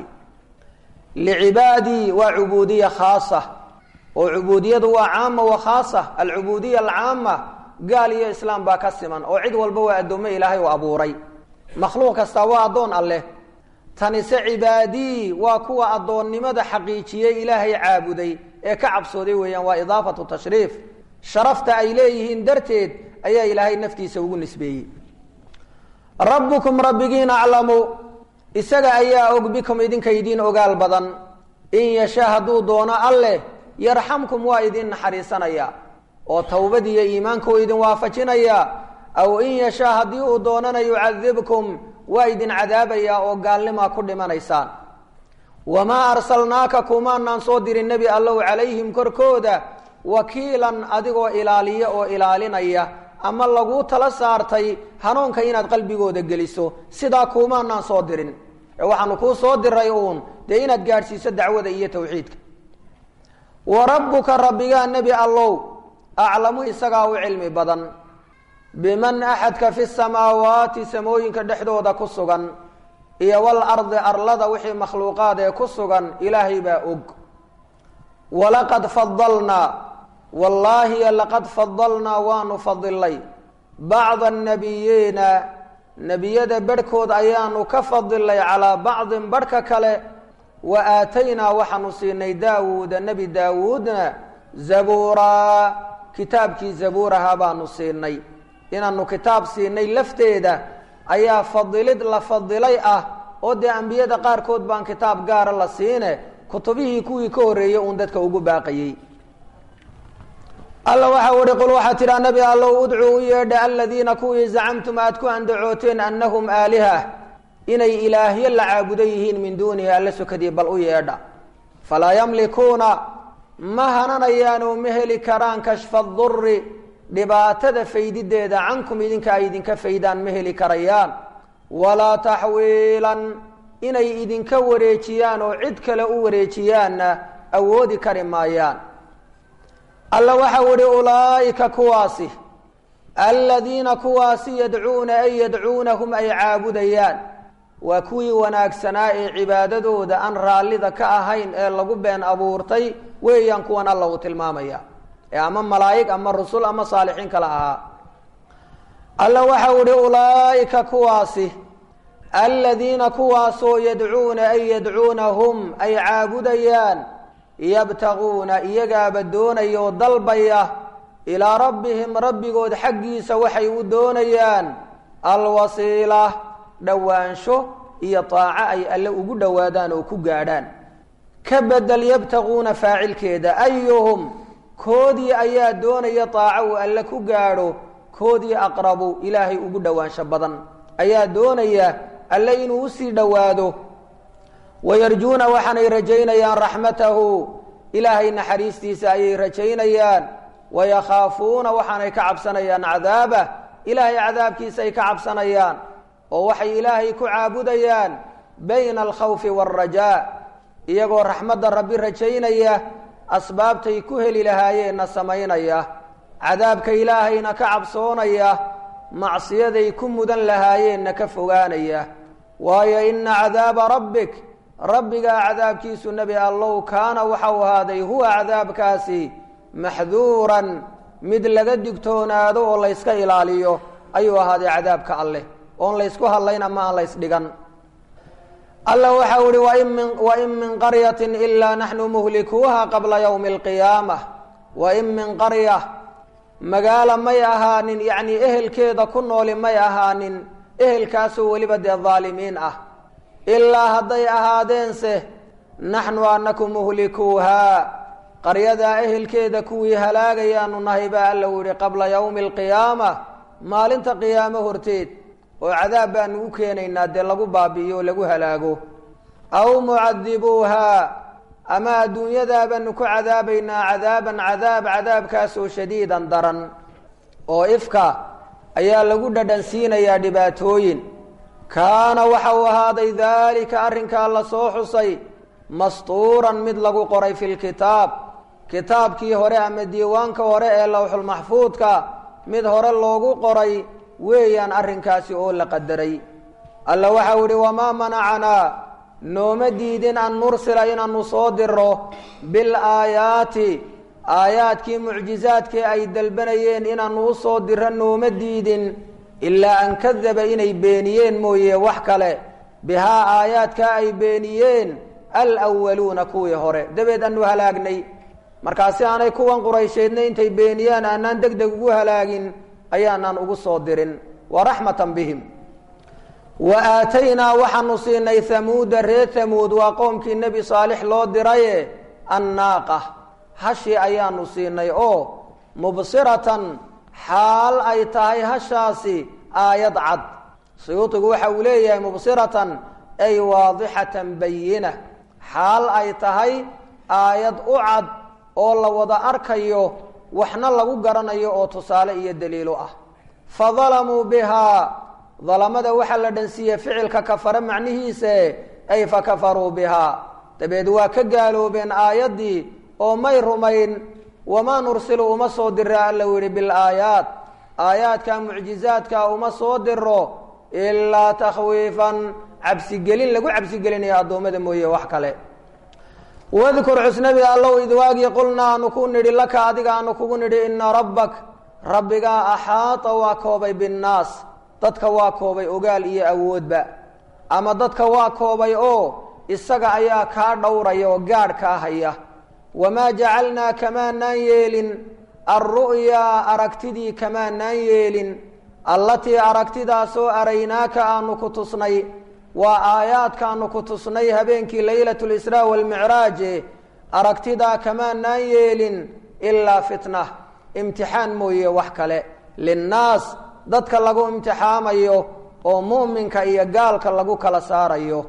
licibaadii waa cubuudiya khaasa oo cubuudiyadu waa caama wa khaasa alcubuudiya alcaama gaal iyo islaam baa ka siman oo cid walba waa addoommo ilaahay u abuuray makhluuq kastaa waa addoon alleh tanise cibaadii waa kuwa addoonnimada xaqiijiyey ilaahay caabuday ee ka cabsooday weeyaan waa idaafatu tashriif sharafta ay leeyihiin darteed ayaa ilaahay naftiisa ugu nisbeeyey rabbukum rabbigiin aclamu isaga ayaa og bikum idinka idiin ogaal badan in yasha hadduu doono alleh yarxamkum waa idin naxariisanaya oo towbadiiyo iimaanku idin waafajinaya aw in yashaa haddii uu doonana yucadibkum waa idin cadaabayaa oo gaalnimaa ku dhimanaysaan wamaa arsalnaaka kumaanaan soo dirin nebi allow calayhim korkooda wakiilan adigoo ilaaliya oo ilaalinaya ama laguu tala saartay hanuunka inaad qalbigooda geliso sidaa kuumaanaan soo dirin ee waxaanu kuu soo diray uun dee inaad gaadhsiiso dacwada iyo tawxiidka wa rabbuka rabbigaa nebi allow aclamu isagaa u cilmi badan biman axadka fi samaawaati samooyinka dhexdooda ku sugan iyo wal ardi arlada wixii makhluuqaad ee ku sugan ilaahay baa og walaqad fadalnaa wallaahi laqad fadalnaa waanu fadilay bacda annabiyiina nebiyada barhkood ayaanu ka fadilay calaa bacdin barhka kale wa aataynaa waxaanu siinay daawuuda nebi daawuudna zabuuraa kitaabkii zabuuraha baanu siinay inaanu kitaab siinay lafteeda ayaa fadilid la fadilay ah oo dee ambiyada qaarkood baan kitaab gaara la siine kutubihii kuwii ka horreeyey uun dadka ugu baaqayey alla waxa uhi qul waxaa tidhaa nebi allow udcuu u yeedha aladiina kuwii zacamtum aad ku andacooteen annahum aaliha inay ilaahyo la caabudo yihiin min duunihi alla sokadii bal u yeedha falaa yamlikuuna ma hananayaanoo ma heli karaan kashfa duri dhibaatada faydideeda cankum idinka ay idinka faydaan ma heli karayaan walaa taxwiilan inay idinka wareejiyaan oo cid kale u wareejiyaanna awoodi kari maayaan alla waxau ihi ulaa'ika kuwaasi aladiina kuwaasi yadcuuna ay yadcuunahum ay caabudayaan waa kuwii wanaagsanaa ee cibaadadooda aan raallida ka ahayn ee lagu been abuurtay weeyaan kuwan alla uu tilmaamaya ee ama malaa'ig ama rusul ama saalixiin kale ahaa alla waxau ihi ulaa'ika kuwaasi aladiina kuwaasoo yadcuuna ay yadcuunahum ay caabudayaan yabtaguuna iyagaaba doonaya oo dalbaya ilaa rabbihim rabbigood xaggiisa waxay u doonayaan alwasiila dhowaansho iyo taaco ay alle ugu dhowaadaan oo ku gaadhaan ka bedel yabtaguuna faacilkeeda ayuhum koodii ayaa doonaya taaco uu alle ku gaadho koodii aqrabu ilaahay ugu dhowaansho badan ayaa doonaya alle inuu usii dhowaado wayarjuuna waxaanay rajaynayaan raxmatahu ilaahay naxariistiisa ayay rajaynayaan wayakhaafuuna waxaanay ka cabsanayaan cadaabah ilaahay cadaabkiisa ay ka cabsanayaan oo waxay ilaahay ku caabudayaan bayna alkhawfi waalrajaa iyagoo raxmadda rabbi rajaynaya asbaabtay ku heli lahaayeenna samaynaya cadaabka ilaahayna ka cabsoonaya macsiyaday ku mudan lahaayeenna ka fogaanaya waayo ina cadaaba rabbik rabbigaa cadaabkiisu nebi allow kaana waxau ahaaday huwa cadaabkaasi maxduuran mid laga digtoonaado oo layska ilaaliyo ayuu ahaaday cadaabka alleh oon laysku hadlayn ama aan laysdhigan alla waxau ihi wain min qaryatin ilaa naxnu muhlikuuha qabla ywmi alqiyaamah wain min qarya magaalo may ahaanin yacnii ehelkeeda ku nooli may ahaanin ehelkaasoo weliba dee daalimiin ah ilaa hadday ahaadeense naxnu anaku muhlikuuhaa qaryadaa ehelkeeda kuwii halaagayaanu nahay baa alla u yihi qabla yowmi alqiyaama maalinta qiyaamo horteed oo cadaab baanu u keenaynaa dee lagu baabi'iyo oo lagu halaago aw mucadibuuhaa ama adduunyadaa baanu ku cadaabaynaa cadaaban cadaab cadaabkaasoo shadiidan daran oo ifka ayaa lagu dhadhansiinayaa dhibaatooyin kaana waxa uu ahaaday daalika arrinkaa la soo xusay mastuuran mid lagu qoray fi lkitaab kitaabkii hore ama diiwaanka hore ee lowxulmaxfuudka mid hore loogu qoray weeyaan arrinkaasi oo la qadaray alla waxau ihi wamaa manacanaa nooma diidin an nursila inaanu soo diro bilaayaati aayaadkii mucjizaadkii ay dalbanayeen inaanu usoo diro nooma diidin ilaa an kadaba inay beeniyeen mooye wax kale bihaa aayaadkaa ay beeniyeen alwaluuna kuwii hore dabeed aanu halaagnay markaasi aanay kuwan quraysheedna intay beeniyaan aanaan deg deg ugu halaagin ayaanaan ugu soo dirin wa raxmatan bihim wa aataynaa waxaanu siinay hamuuda reer hamuud waa qoomkii nebi saalix loo diraye annaaqa hashii ayaanu siinay oo mubsiratan xaal ay tahay hashaasi aayad cad suyuudigu waxa uu leeyahay mubsiratan ay waadixatan bayina xaal ay tahay aayad u cad oo la wada arkayo waxna lagu garanayo oo tusaale iyo daliilo ah fa dalamuu bihaa dalamada waxaa la dhansiiyey ficilka kafare macnihiise ay fa kafaruu bihaa dabeed waa ka gaaloobeen aayaddii oo may rumayn wamaa nursilu uma soo dira alla yihi bilaayaat aayaadka mucjizaadka uma soo diro ilaa takhwiifan cabsigelin lagu cabsigelinayo addoommada mooye wax kale wadkur xusnabi allow idwaagii qulnaa aanu ku nidhi laka adiga aanu kugu nidhi ina rabbak rabbigaa axaata waa koobay binnaas dadka waa koobay ogaal iyo awoodba ama dadka waa koobay oo isaga ayaa kaa dhowraya oo gaadh kaa haya wamaa jacalnaa kamaanaan yeelin alru'yaa aragtidii kamaanaan yeelin allatii aragtidaasoo araynaaka aanu ku tusnay waa aayaadkaanu ku tusnay habeenkii laylat lisraa walmicraaje aragtidaa kamaanaan yeelin ilaa fitna imtixaan mooye wax kale linnaas dadka lagu imtixaamayo oo mu'minka iyo gaalka lagu kala saarayo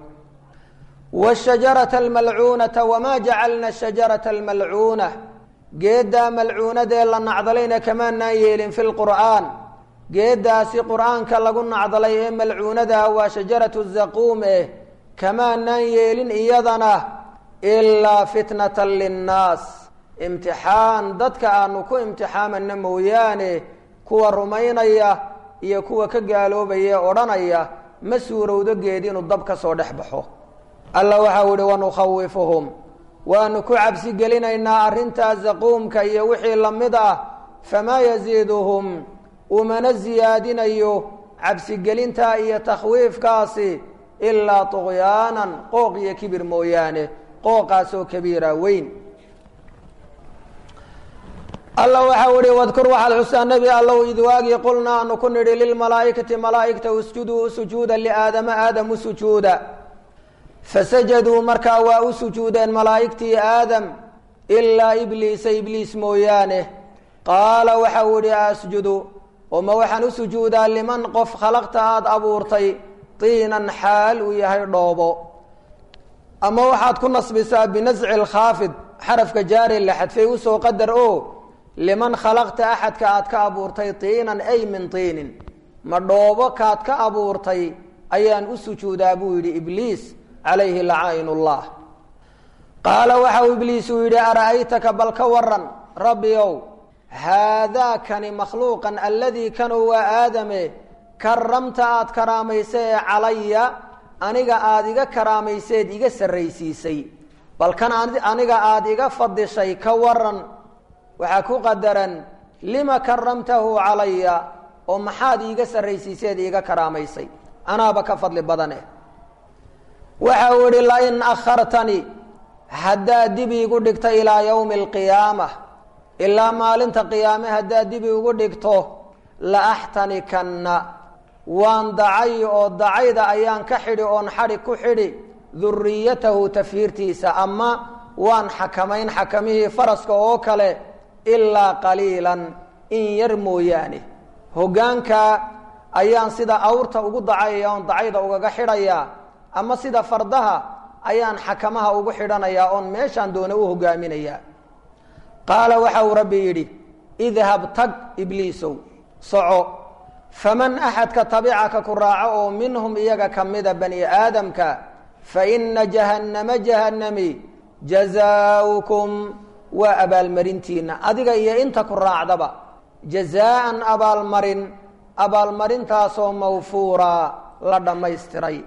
wshajarata almalcuunata wamaa jacalna shajarata almalcuuna geeddaa malcuunadee la nacdalayna kamaanaan yeelin fi lqur'aan geeddaasi qur'aanka lagu nacdalay ee malcuunadaa waa shajaratu zaquum eh kamaanaan yeelin iyadana ilaa fitnatan linnaas imtixaan dadka aanu ku imtixaamana mooyaane kuwa rumaynaya iyo kuwa ka gaaloobaya ee odhanaya ma suurowdo geed inuu dab ka soo dhex baxo alla waxau ihi wanukhawifuhum waanu ku cabsi gelinaynaa arrintaa zaquumka iyo wixii la mid ah famaa yasiiduhum umana siyaadinayo cabsigelintaa iyo takhwiifkaasi ilaa tuqyaanan qooq iyo kibir mooyaane qooqaasoo kabiira weyn alla waxau ihi wadkur waxaad xusaa nebi allow idwaagii qulna aanu ku nidhi lilmalaa'ikati malaa'igta usjuduu u sujuuda liaadama aadam u sujuuda fasajaduu markaa waa u sujuudeen malaa'igtii aadam ilaa ibliisa ibliis mooyaane qaala waxau ihi asjudu oma waxaan u sujuudaa liman qof khalaqta aada abuurtay tiinan xaal uu yahay dhoobo ama waxaad ku nasbisaa binasci lkhaafid xarafka jaari la xadfay usoo qadar o liman khalaqta axadka aad ka abuurtay tiinan ay min tiinin ma dhoobo kaad ka abuurtay ayaan u sujuudaa buu yidhi ibliis calayhi lacaain ullah qaala waxau ibliis uu yidhi ara'aytaka bal ka waran rabbi ow haadaakani makhluuqan aladii kanuu waa aadame karamta aad karaamaysa ee calaya aniga aada iga karaamayseed iga sarraysiisay bal kan aniga aada iga fadishay ka waran waxaa ku qadaran lima karamtahu calaya oo maxaad iiga sarraysiiseed iiga karaamaysay anaaba ka fadli badane waxa uu ihi lain akhartanii haddaad dib iigu dhigto ilaa yowmi alqiyaama ilaa maalinta qiyaame haddaad dib iigu dhigto la axtanikanna waan dacay oo dacayda ayaan ka xidhi oon xadhi ku xidhi duriyatahu tafiirtiisa ama waan xakamayn xakamihii faraska oo kale ilaa qaliilan in yar mooyaane hoggaanka ayaan sida awrta ugu dacayaya oon dacayda ugaga xidhayaa ama sida fardaha ayaan xakamaha ugu xidhanayaa oon meeshaan doona u hogaaminayaa qaala waxa uu rabbi yidhi idhab tag ibliisow soco faman axadka tabicaka ku raaco oo minhum iyaga ka mida bani aadamka fa ina jahannama jahannami jazaaukum waa abaalmarintiina adiga iyo inta ku raacdaba jazaaan abaalmarin abaalmarintaasoo mawfuura la dhammaystiray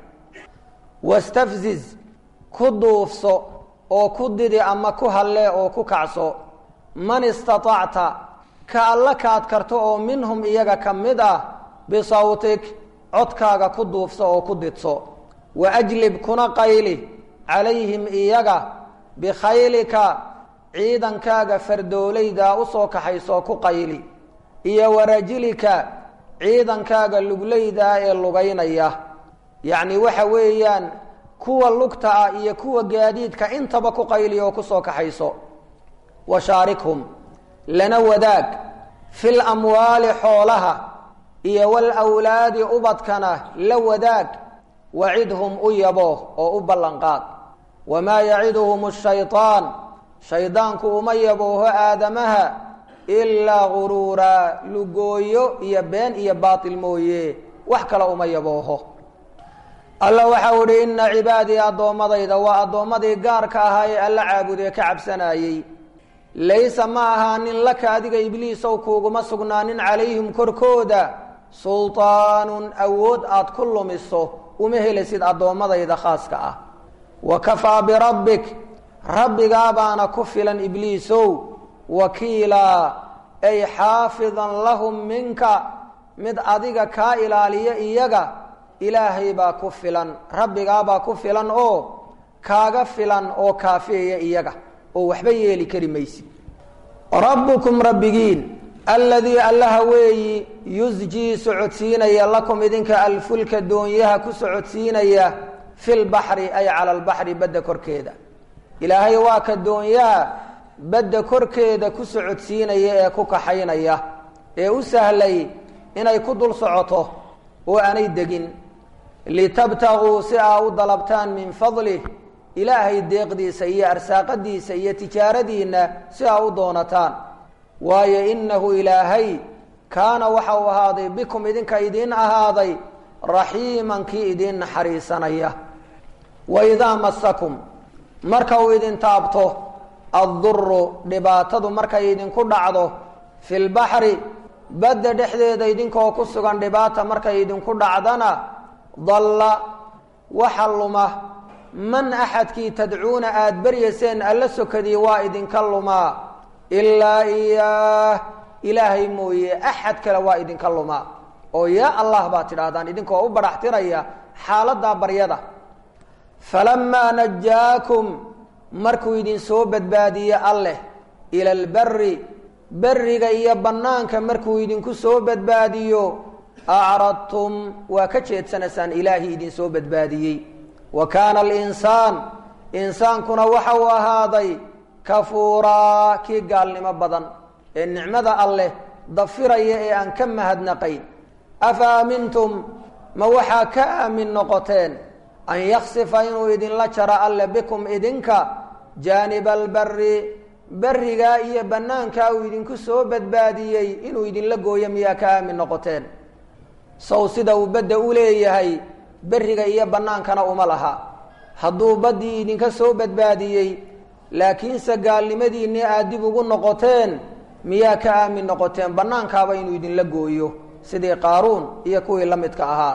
wastafziz ku duufso oo ku didi ama ku hallee oo ku kacso man istatacta ka alla kaad karto oo minhum iyaga ka mid ah bisawtik codkaaga ku duufso oo ku didso wa ajlib kuna qayli calayhim iyaga bikhaylika ciidankaaga fardoolaydaa usoo kaxaysoo ku qayli iyo warajilika ciidankaaga luglaydaa ee lugaynaya yacni waxa weeyaan kuwa lugta ah iyo kuwa gaadiidka intaba ku qayli oo kusoo kaxayso washaarikhum lana wadaag fil amwaali xoolaha iyo walawlaadi ubadkana la wadaag wacidhum u yabo oo u ballanqaad wamaa yaciduhum shayطaan shaydaanku uma yabooho aadamaha ilaa guruura lugooyo iyo been iyo baatil mooye wax kale uma yabooho alla waxau ihi ina cibaadii addoommadayda waa addoommadii gaarka ahaa ee alla caabudee ka cabsanayey laysa ma ahaanin laka adiga ibliisow kuuguma sugnaanin calayhim korkooda sulطaanun awood aad ku lumiso uma helisid addoommadayda khaaska ah wa kafaa birabbik rabbigaabaana ku filan ibliisow wakiilaa ay xaafidan lahum minka mid adiga kaa ilaaliya iyaga ilaahay baa ku filan rabbigaabaa ku filan oo kaaga filan oo kaafiyaya iyaga oo waxba yeeli kari maysid rabbukum rabbigiin alladii allaha weeyi yusjii socodsiinaya lakum idinka alfulka doonyaha ku socodsiinaya fi lbaxri ay cala albaxri badda korkeeda ilaahay waa ka doonyaha badda korkeeda ku socodsiinaya ee ku kaxaynaya ee u sahlay inay ku dul socoto oo aanay degin litabtaguu si aa u dalabtaan min fadlih ilaahay deeqdiisa iyo arsaaqadiisa iyo tijaaradiinna si aa u doonataan waayo innahu ilaahay kaana waxa uu ahaaday bikum idinka idiin ahaaday raxiiman kii idiin naxariisanaya wa idaa masakum marka uu idin taabto adduru dhibaatadu markay idinku dhacdo fi lbaxri badda dhexdeeda idinkoo ku sugan dhibaata markay idinku dhacdana dalla waxa luma man axadkii tadcuuna aada beryayseen alla sokadii waa idinka lumaa ilaa iyaah ilaahay mooye axad kale waa idinka lumaa oo yaa allah baad tidhaahdaan idinkoo u badhaxtiraya xaaladdaa baryada falamaa najaakum markuu idin soo badbaadiye alleh ila alberi beriga iyo bannaanka markuu idinku soo badbaadiyo acradtum waa ka jeedsanaysaan ilaahi idin soo badbaadiyey wa kaana alinsaan insaankuna waxa uu ahaaday kafuuraa kii gaalnimo badan ee nicmada alleh dafiraya ee aan ka mahadnaqayn afa aamintum ma waxaa ka aamin noqoteen an yaksifa inuu idinla jaro alle bikum idinka jaaniba alberi berigaa iyo bannaankaa uu idinku soo badbaadiyey inuu idinla gooyo miyaa ka aamin noqoteen sow sida uu badda u leeyahay beriga iyo bannaankana uma laha hadduu baddii idinka soo badbaadiyey laakiinse gaalnimadiinni aad dib ugu noqoteen miyaa ka aamin noqoteen bannaankaaba inuu idinla gooyo sidii qaaruun iyo kuwii la midka ahaa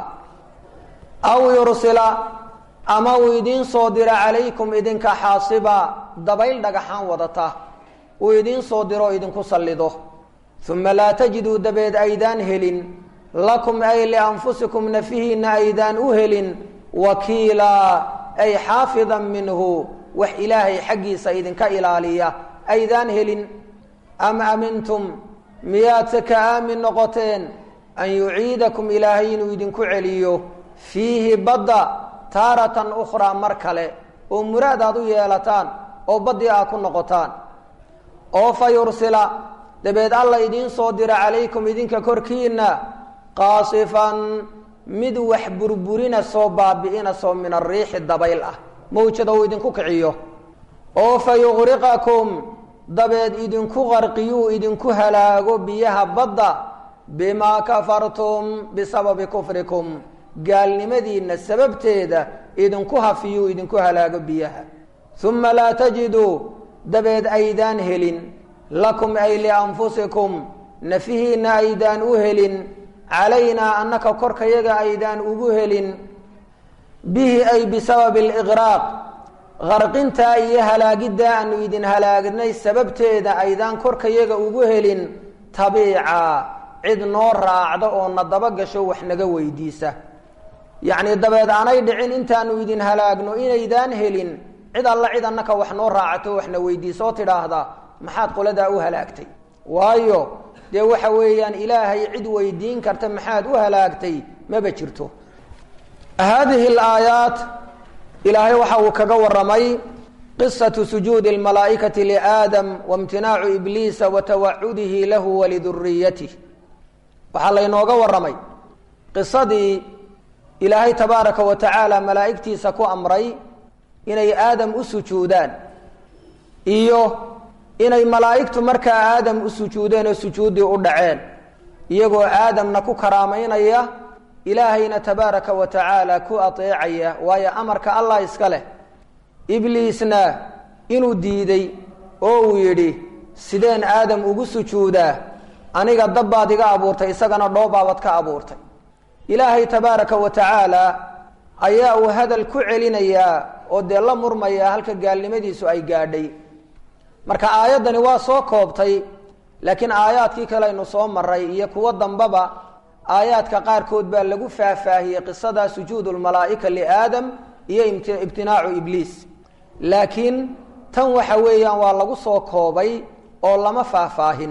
aw yursila ama uu idiin soo diro calaykum idinka xaasiba dabayl dhagaxaan wadata uu idiin soo diro idinku sallido uma laa tajiduu dabeed aydaan helin lakum ay lianfusikum nafihiinna aydaan u helin wakiilaa ay xaafidan minhu wax ilaahay xaggiisa idinka ilaaliya aydaan helin am amintum miyaadse ka aamin noqoteen an yuciidakum ilaahay inuu idinku celiyo fiihi badda taaratan ukhraa mar kale oo muraad aad u yeelataan oo baddii aad ku noqotaan oo fa yursila dabeed alla idiin soo dira calaykum idinka korkiinna qaasifan mid wax burburina soo baabi'ina soo min ariixi dabayl ah mawjada uu idinku kiciyo oo fa yuqriqakum dabeed idinku qarqiyuu idinku halaago biyaha badda bimaa kafartum bisababi kufrikum gaalnimadiinna sababteeda idinku hafiyuu idinku halaago biyaha uma laa tajiduu dabeed aydaan helin lakum ay lianfusikum nafihiinna aydaan u helin calaynaa annaka korkayaga aydaan ugu helin bihi ay bisababi aliqraaq qarqintaa iyo halaagiddaa aanu idin halaagnay sababteeda aydaan korkayaga ugu helin tabiica cid noo raacda oo na daba gasho wax naga weydiisa yacnii dabeed aanay dhicin intaanu idin halaagno inaydaan helin cid alla cid annaka wax noo raacato waxna weydiisa oo tidhaahda maxaad qoladaa u halaagtay waayo dee waxa weeyaan ilaahay cid weydiin karta maxaad u halaagtay maba jirto haadihi alaayaat ilaahay waxa uu kaga waramay qisatu sujuudi almalaa'ikati liaadam waimtinaacu ibliisa wa tawacudihi lahu waliduriyatih waxaa laynooga waramay qisadii ilaahay tabaaraka wa tacaala malaa'igtiisa ku amray inay aadam u sujuudaan iyo inay malaa'igtu markaa aadam u sujuudeen oo sujuuddii u dhaceen iyagoo aadamna ku karaamaynaya ilaahayna tabaaraka wa tacaala ku ateecaya waayo amarka allah iska leh ibliisna inuu diiday oo uu yidhi sideen aadam ugu sujuudaa aniga dabbaad iga abuurtay isagana dhoobaabad ka abuurtay ilaahay tabaaraka wa tacaala ayaa uu hadal ku celinayaa oo dee la murmaya halka gaalnimadiisu ay gaadhay marka aayaddani waa soo koobtay laakiin aayaadkii kale aynu soo maray iyo kuwo dambaba aayaadka qaarkood baa lagu faahfaahiyey qisada sujuud lmalaa'ika liaadam iyo ibtinaacu ibliis laakiin tan waxa weeyaan waa lagu soo koobay oo lama faahfaahin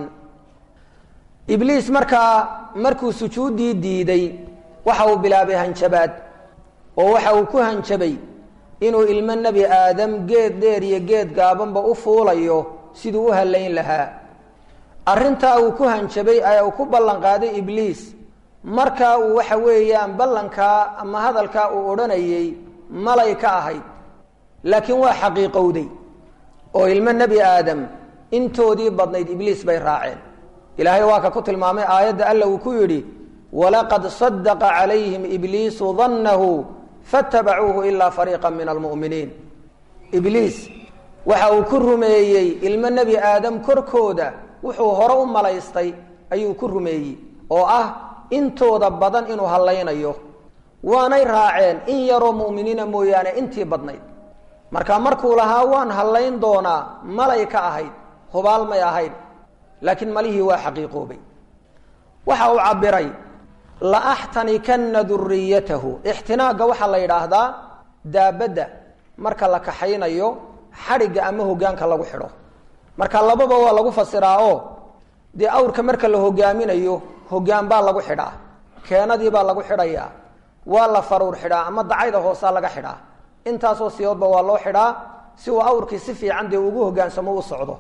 ibliis markaa markuu sujuuddii diiday waxa uu bilaabay hanjabaad oo waxa uu ku hanjabay inuu ilmo nebi aadam geed dheer iyo geed gaabanba u fuulayo siduu u hallayn lahaa arrintaa uu ku hanjabay ayaa uu ku ballan qaaday ibliis markaa uu waxa weeyaan ballankaa ama hadalkaa uu odhanayey malay ka ahayd laakiin waa xaqiiqowday oo ilmo nebi aadam intoodii badnayd ibliis bay raaceen ilaahay waa ka ku tilmaamay aayadda alla uu ku yidhi walaqad sadaqa calayhim ibliisu dannahu faatabacuuhu ilaa fariiqa min almu'miniin ibliis waxa uu ku rumeeyey ilmo nebi aadam korkooda wuxuu hore u malaystay ayuu ku rumeeyey oo ah intooda badan inuu hallaynayo waanay raaceen in yaroo mu'miniina mooyaane intii badnayd marka markuu lahaa waan hallayn doonaa malay ka ahayd hubaal may ahayd laakiin malihii waa xaqiiqoobay waxa uu cabiray laaxtanikanna duriyatahu ixtinaagga waxaa la yidhaahdaa daabadda marka la kaxaynayo xadhigga ama hogaanka lagu xidho marka lababa waa lagu fasiraa oo dee awrka marka la hogaaminayo hogaan baa lagu xidhaa keenadii baa lagu xidhayaa waa la faruur xidhaa ama dacayda hoosaa laga xidhaa intaasoo siyoodba waa loo xidhaa si uu awrkii si fiican dee ugu hogaansamo u socdo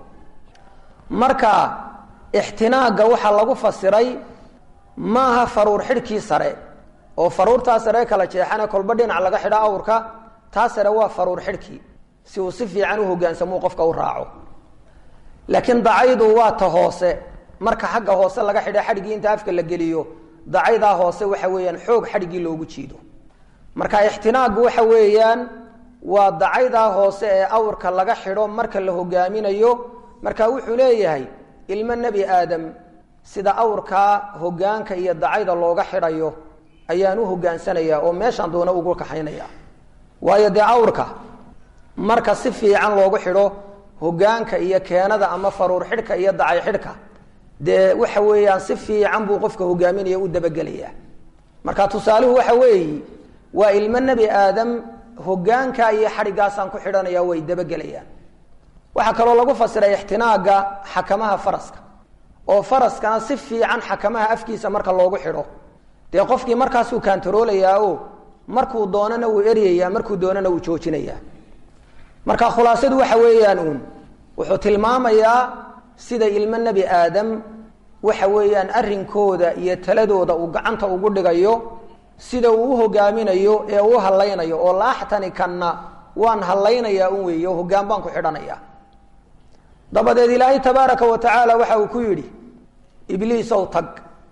marka ixtinaagga waxaa lagu fasiray maaha faruur xidhkii sare oo faruurtaa sare kala jeexane kolba dhinac laga xidha awrka taa sare waa faruur xidhkii si uu si fiican u hogaansamo qofka u raaco laakiin dacaydu waa ta hoose marka xagga hoose laga xidha xadhiggii inta afka la geliyo dacaydaa hoose waxa weeyaan xoog xadhiggii loogu jiido marka ixtinaaggu waxa weeyaan waa dacaydaa hoose ee awrka laga xidho marka la hogaaminayo marka wuxuu leeyahay ilmo nebi aadam sida awrkaa hogaanka iyo dacayda looga xidhayo ayaan u hogaansanayaa oo meeshaan doona ugu kaxaynaya waayo dee awrka marka si fiican loogu xidho hogaanka iyo keenada ama faruur xidhka iyo dacay xidhka dee waxa weeyaan si fiican buu qofka hogaaminaya u dabagelayaa marka tusaaluhu waxa weeyi waa ilmo nebi aadam hogaanka iyo xadhiggaasaan ku xidhanaya way dabagelayaan waxaa kaloo lagu fasiray ixtinaaga xakamaha faraska oo faraskana si fiican xakamaha afkiisa marka loogu xidho dee qofkii markaasuu kaantaroolayaa o markuu doonana wuu eryayaa markuu doonana wuu joojinayaa marka khulaasadu waxa weeyaan uun wuxuu tilmaamayaa sida ilmo nebi aadam waxa weeyaan arrinkooda iyo taladooda uu gacanta ugu dhigayo sida uu u hogaaminayo ee uu hallaynayo oo laaxtanikanna waan hallaynayaa un weeye oo hoggaan baan ku xidhanaya dabadeed ilaahay tabaaraka wa tacaala waxa uu ku yidhi ibliisow tag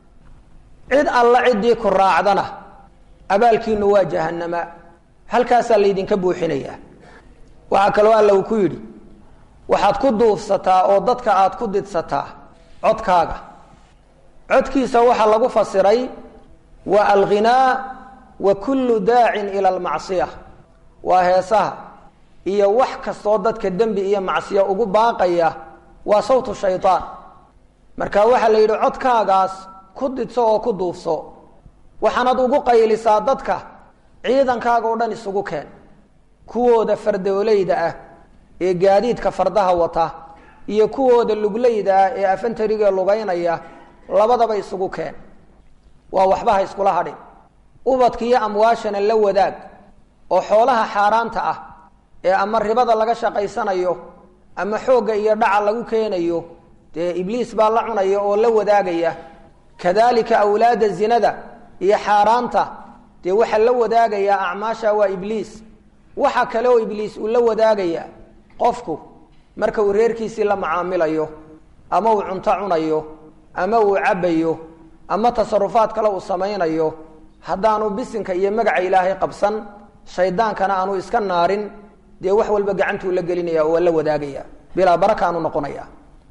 cid alla ciddii ku raacdana abaalkiinu waa jahanama halkaasaa laydinka buuxinayaa waxaa kaloo alla uu ku yidhi waxaad ku duufsataa oo dadka aad ku didsataa codkaaga codkiisa waxaa lagu fasiray waa alghinaa wa kullu daacin ila almacsiya waa heesaha iyo wax kastoo dadka dembi iyo macsiya ugu baaqaya waa sawtu shaydaan marka waxaa la yidhi codkaagaas ku didso oo ku duufso waxaanad ugu qaylisaa dadka ciidankaaga oo dhan isugu keen kuwooda fardoolayda ah ee gaadiidka fardaha wata iyo kuwooda luglayda ah ee afantariga lugaynaya labadaba isugu keen waa waxba ha iskula hadhin ubadka iyo amwaashana la wadaag oo xoolaha xaaraanta ah ee ama ribada laga shaqaysanayo ama xoogga iyo dhaca lagu keenayo dee ibliis baa la cunaya oo la wadaagaya kadalika awlaada zinada iyo xaaraanta dee waxaa la wadaagayaa acmaasha waa ibliis waxa kale oo ibliis uu la wadaagaya qofku marka uu reerkiisii la macaamilayo ama uu cunto cunayo ama uu cabbayo ama tasarufaad kale uu samaynayo haddaanu bisinka iyo magaca ilaahay qabsan shaydaankana aanu iska naarin dee wax walba gacantuu la gelinaya oo waa la wadaagaya bilaa barakaanu noqonaya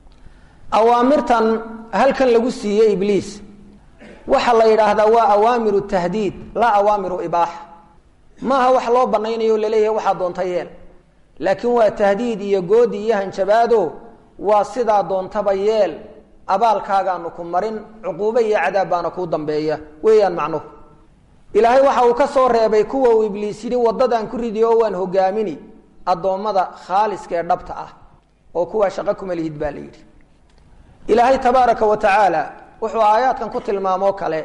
awaamirtan halkan lagu siiyey ibliis waxaa la yidhaahdaa waa awaamiru tahdiid laa awaamiru ibaaxa maaha wax loo banaynayo o laleeyahay waxaa doonta yeel laakiin waa tahdiid iyo goodi iyo hanjabaado waa sidaa doontaba yeel abaalkaagaanu ku marin cuquubo iyo cadaab baana kuu dambeeya weeyaan macnuhu ilaahay waxa uu ka soo reebay kuwa uu ibliis yidhi waddadaan ku ridi oo waan hogaamini addoommada khaaliska ee dhabta ah oo kuwaa shaqo kuma lihid baa la yidhi ilaahay tabaaraka wa tacaala wuxuu aayaadkan ku tilmaamoo kale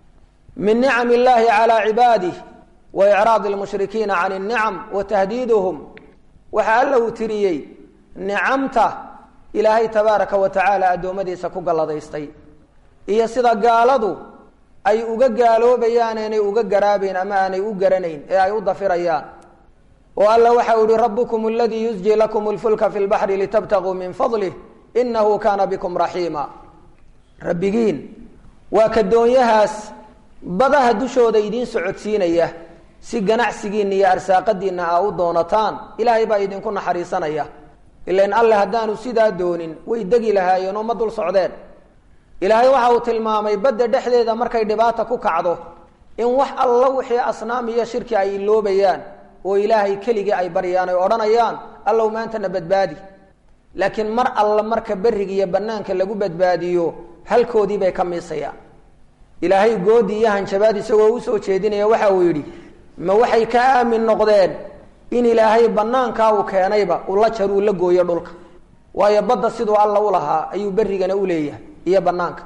min nicam illaahi calaa cibaadih wa icraadi lmushrikiina can innicam wa tahdiiduhum waxaa alla uu tiriyey nicamta ilaahay tabaaraka wa tacaala addoommadiisa ku galladaystay iyo sida gaaladu ay uga gaaloobayaan aanay uga garaabayn ama aanay u garanayn ee ay u dafirayaan oo alla waxau yihi rabukum aladii yusji lakum lfulka fi lbaxri litabtaguu min fadlih inahu kaana bikum raxiima rabbigiin waa ka doonyahaas badaha dushooda idiin socodsiinaya si ganacsigiinna iyo arsaaqadiinna aa u doonataan ilaahay baa idinku naxariisanaya ilan alle haddaanu sidaa doonin way degi lahaayeen oo ma dul socdeen ilaahay waxa uu tilmaamay badda dhexdeeda markay dhibaata ku kacdo in wax alla wixii asnaam iyo shirki ay iloobayaan oo ilaahay keligii ay baryaan ay odhanayaan allow maantana badbaadi laakiin mar alla marka beriga iyo banaanka lagu badbaadiyo halkoodii bay ka miisayaan ilaahay goodi iyo hanjabaad isagoo usoo jeedinaya waxa uu yidhi ma waxay ka aamin noqdeen in ilaahay banaankaa uu keenayba ula jar uu la gooyo dhulka waayo badda siduu alla u lahaa ayuu berigana u leeyahay iyo banaanka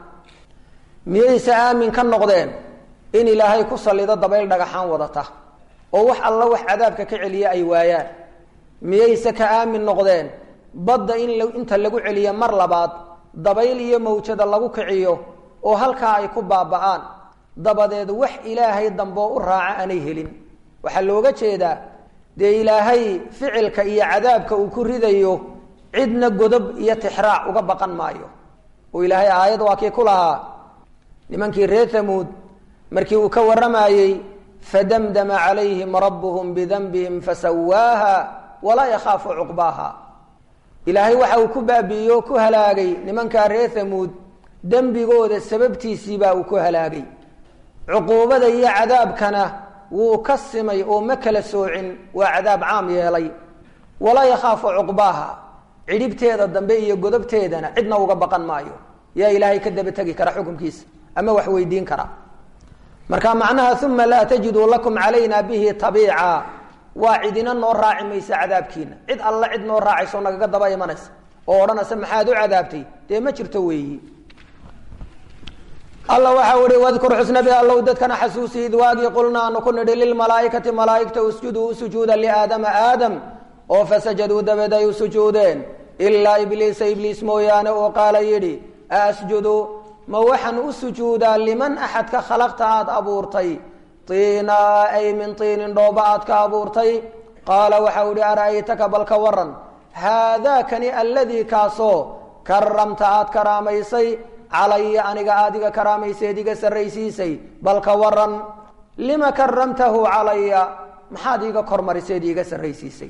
miyayse aamin ka noqdeen in ilaahay ku sallido dabayl dhagaxaan wadata oo wax alla wax cadaabka ka celiya ay waayaan miyayse ka aamin noqdeen badda in inta lagu celiyo mar labaad dabayl iyo mawjada lagu kiciyo oo halkaa ay ku baaba'aan dabadeed wax ilaahay damboo u raaca aanay helin waxaa looga jeedaa dee ilaahay ficilka iyo cadaabka uu ku ridayo cidna godob iyo tixraac uga baqan maayo oo ilaahay aayad waa kii ku lahaa nimankii reer hamuud markii uu ka warramayey fadamdama calayhim rabbuhum bidanbihim fasawaaha walaa yakhaafu cuqbaaha ilaahay waxa uu ku baabi'iyey oo ku halaagay nimankaa reer hamuud dembigooda sababtiisiibaa uu ku halaagay cuquubada iyo cadaabkana wuu ka simay oo ma kala soocin waa cadaab caam yeelay walaa yakhaafu cuqbaaha cidhibteeda dambe iyo godobteedana cidna uga baqan maayo yaa ilaahay ka daba tegi kara xukunkiisa ama wax weydiin kara marka macnaha uma laa tajiduu lakum calayna bihi tabiica waa cidina noo raaci maysa cadaabkiina cid alla cid noo raacayso nagaga daba imanaysa oo odhanaysa maxaad u cadaabtay dee ma jirto weeyi alla waxau ihi wadkur xusnabi allow dadkana xasuusi id waagii qulna aanu ku nidhi lilmalaa'ikati malaa'igta usjuduu u sujuuda liaadama aadam oo fasajaduu dabeed ay u sujuudeen ilaa ibliisa ibliis mooyaane oo qaala yidhi asjudu ma waxaan u sujuudaa liman axadka khalaqta aada abuurtay tiinaa ay min tiinin dhooba aad ka abuurtay qaala waxau ihi ara'aytaka bal ka waran haadaakani alladii kaasoo karamta aad karaamaysay calaya aniga aadiga karaamayseed iga sarraysiisay bal ka waran lima karamtahu calaya maxaad iiga kormariseed iiga sarraysiisay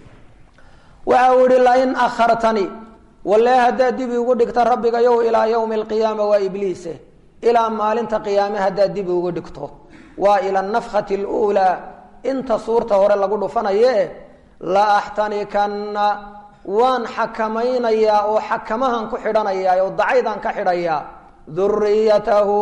waxa uu ihi lain akhartani walle haddaad dib igu dhigta rabbigayow ilaa yowmi alqiyaama waa ibliise ilaa maalinta qiyaame haddaad dib igu dhigto waa ila nafkhati aluulaa inta suurta hore lagu dhufanaye la axtanikanna waan xakamaynayaa oo xakamahan ku xidhanayaa oo dacaydaan ka xidhayaa duriyatahu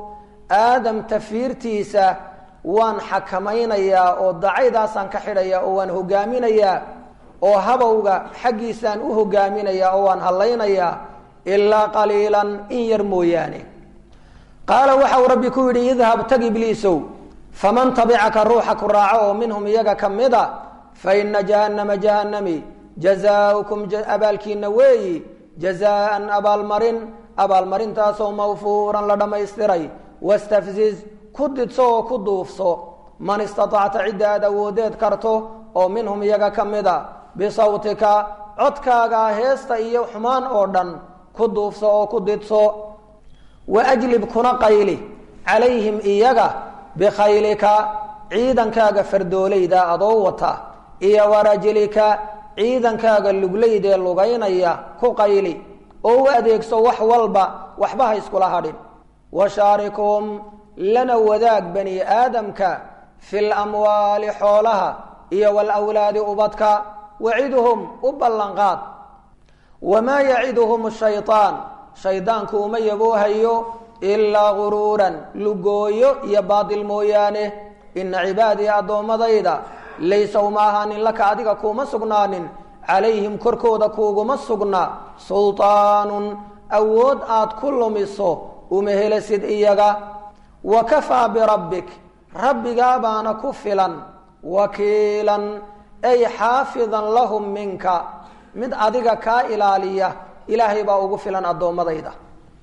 aadam tafiirtiisa waan xakamaynayaa oo dacaydaasaan ka xidhayaa oo waan hogaaminayaa oo habowga xaggiisaan u hogaaminayaa oo waan hallaynayaa ilaa qaliilan in yar mooyaane qaala waxau rabbi ku yidhi idhab tag ibliisow faman tabicaka ruuxa ku raaco oo minhum iyaga ka mida fa ina jahannama jahannami jazaaukum abaalkiina weeyi jazaan abaalmarin abaalmarintaasoo mawfuuran la dhammaystiray wastafziz ku didso oo ku duufso man istatacta cidda aad awoodeed karto oo minhum iyaga ka mida bisawtika codkaagaa heesta iyo xumaan oo dhan ku duufso oo ku didso waajlib kuna qayli calayhim iyaga bikhaylika ciidankaaga fardoolayda adoo wata iyo warajlika ciidankaaga luglaydee lugaynaya ku qayli oo u adeegso wax walba waxba ha iskula hadhin washaarikum lana wadaag bani aadamka fi lamwaali xoolaha iyo walawlaadi ubadka waciduhum u ballanqaad wamaa yaciduhum shayaan shaydaanku uma yaboohayo ilaa guruuran lugooyo iyo baatil mooyaane ina cibaadii addoommadayda laysa uma ahaanin laka adiga kuuma sugnaanin calayhim korkooda kuuguma sugna sulطaanun awood aad ku lumiso uma helasid iyaga wa kafaa birabbik rabbigaa baana ku filan wakiilan ay xaafidan lahum minka mid adiga kaa ilaaliya ilaahay baa ugu filan addoommadayda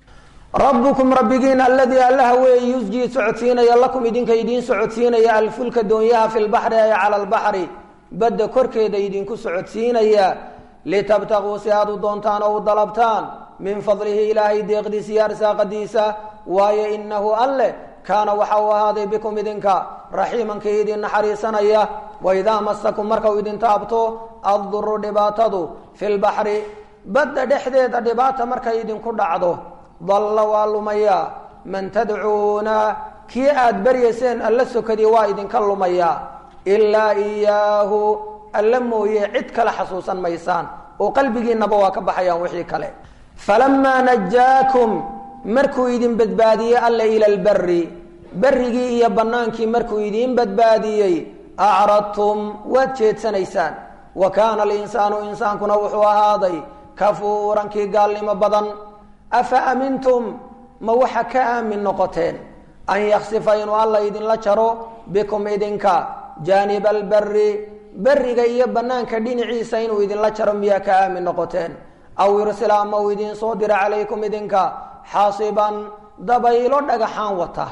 rabbukum rabbigiin aladii allaha weeye yusjii socodsiinaya lakum idinka idiin socodsiinaya alfulka doonyaha fi lbaxri ay cala lbaxri badda korkeeda idinku socodsiinaya litabtaquu si aad u doontaan oo u dalabtaan min fadlihi ilaahay deeqdiisa iyo arsaaqadiisa waayo inahu alle kaana waxa uu ahaaday bikum idinka raxiimankii idin naxariisanaya waidaa masakum marka uu idin taabto adduru dhibaatadu fi lbaxri badda dhexdeeda dhibaata markay idinku dhacdo dalla waa lumayaa man tadcuuna kii aada baryayseen alla sokadii waa idinka lumayaa ilaa iyaahu alla mooye cid kale xasuusan maysaan oo qalbigiinaba waa ka baxayaan wixii kale falamaa najaakum markuu idin badbaadiyey alla ila lbari berrigii iyo bannaankii markuu idiin badbaadiyey acradtum waad jeedsanaysaan wa kaana alinsaanu insaankuna wuxuu ahaaday kafuuran kii gaalnimo badan afa amintum ma waxa ka aamin noqoteen an yaksifa inuu alla idinla jaro bikum idinka jaaniba alberi beriga iyo banaanka dhinaciisa inuu idinla jaro miyaa ka aamin noqoteen aw yursila ama uu idin soo dira calaykum idinka xaasiban dabaylo dhagaxaan wata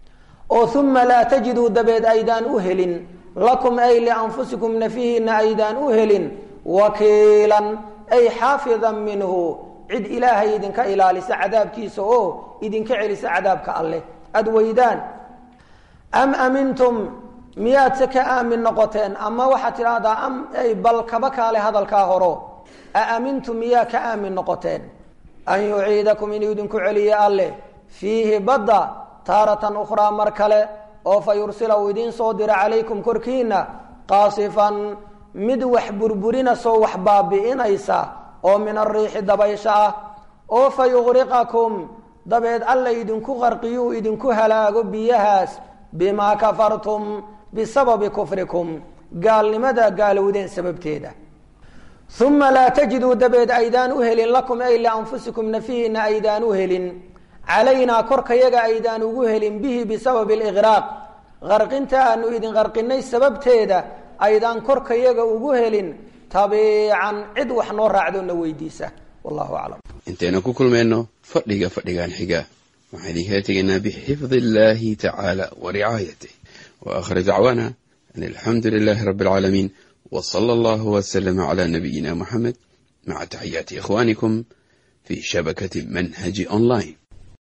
oo uma laa tajiduu dabeed aydaan u helin lakum ay lianfusikum nafihiina aydaan u helin wakiilan ay xaafidan minhu cid ilaahay idinka ilaalisa cadaabkiisa oo idinka celisa cadaabka alleh aada weydaan am amintum miyaad se ka aamin noqoteen ama waxaad tidhaahdaa am ay bal kaba kaale hadalkaa horo a amintum miyaa ka aamin noqoteen an yuciidakum inuu idinku celiye alleh fiihi badda taaratan ukhraa mar kale oo fa yursila uu idiin soo dira calaykum korkiina qaasifan mid wax burburinasoo wax baabi'inaysa oo min ariixi dabaysha ah oo fa yuqriqakum dabeed alla idinku qarqiyuu idinku halaago biyahaas bimaa kafartum bisababi kufrikum gaalnimada gaalowdeen sababteeda uma laa tajiduu dabeed aydaan u helin lakum ay lianfusikum nafihiina aydaan u helin calaynaa korkayaga aydaan ugu helin bihi bisababi aliqraaq qarqinta aanu idin qarqinay sababteeda aydaan korkayaga ugu helin tabiican cid wax noo raacdona weydiisa wallahu aclam intaynu ku kulmayno fadhiga fadhigan xiga waxaan idinkala tegaynaa bixifdi illahi tacaala wa ricaayatih wa aakhir dacwaana an alxamdu lilahi rabbi alcaalamiin w sala allahu waslama cala nabiyina muxamed maca taxiyaati ikhwanikum fi shabakati manhaji online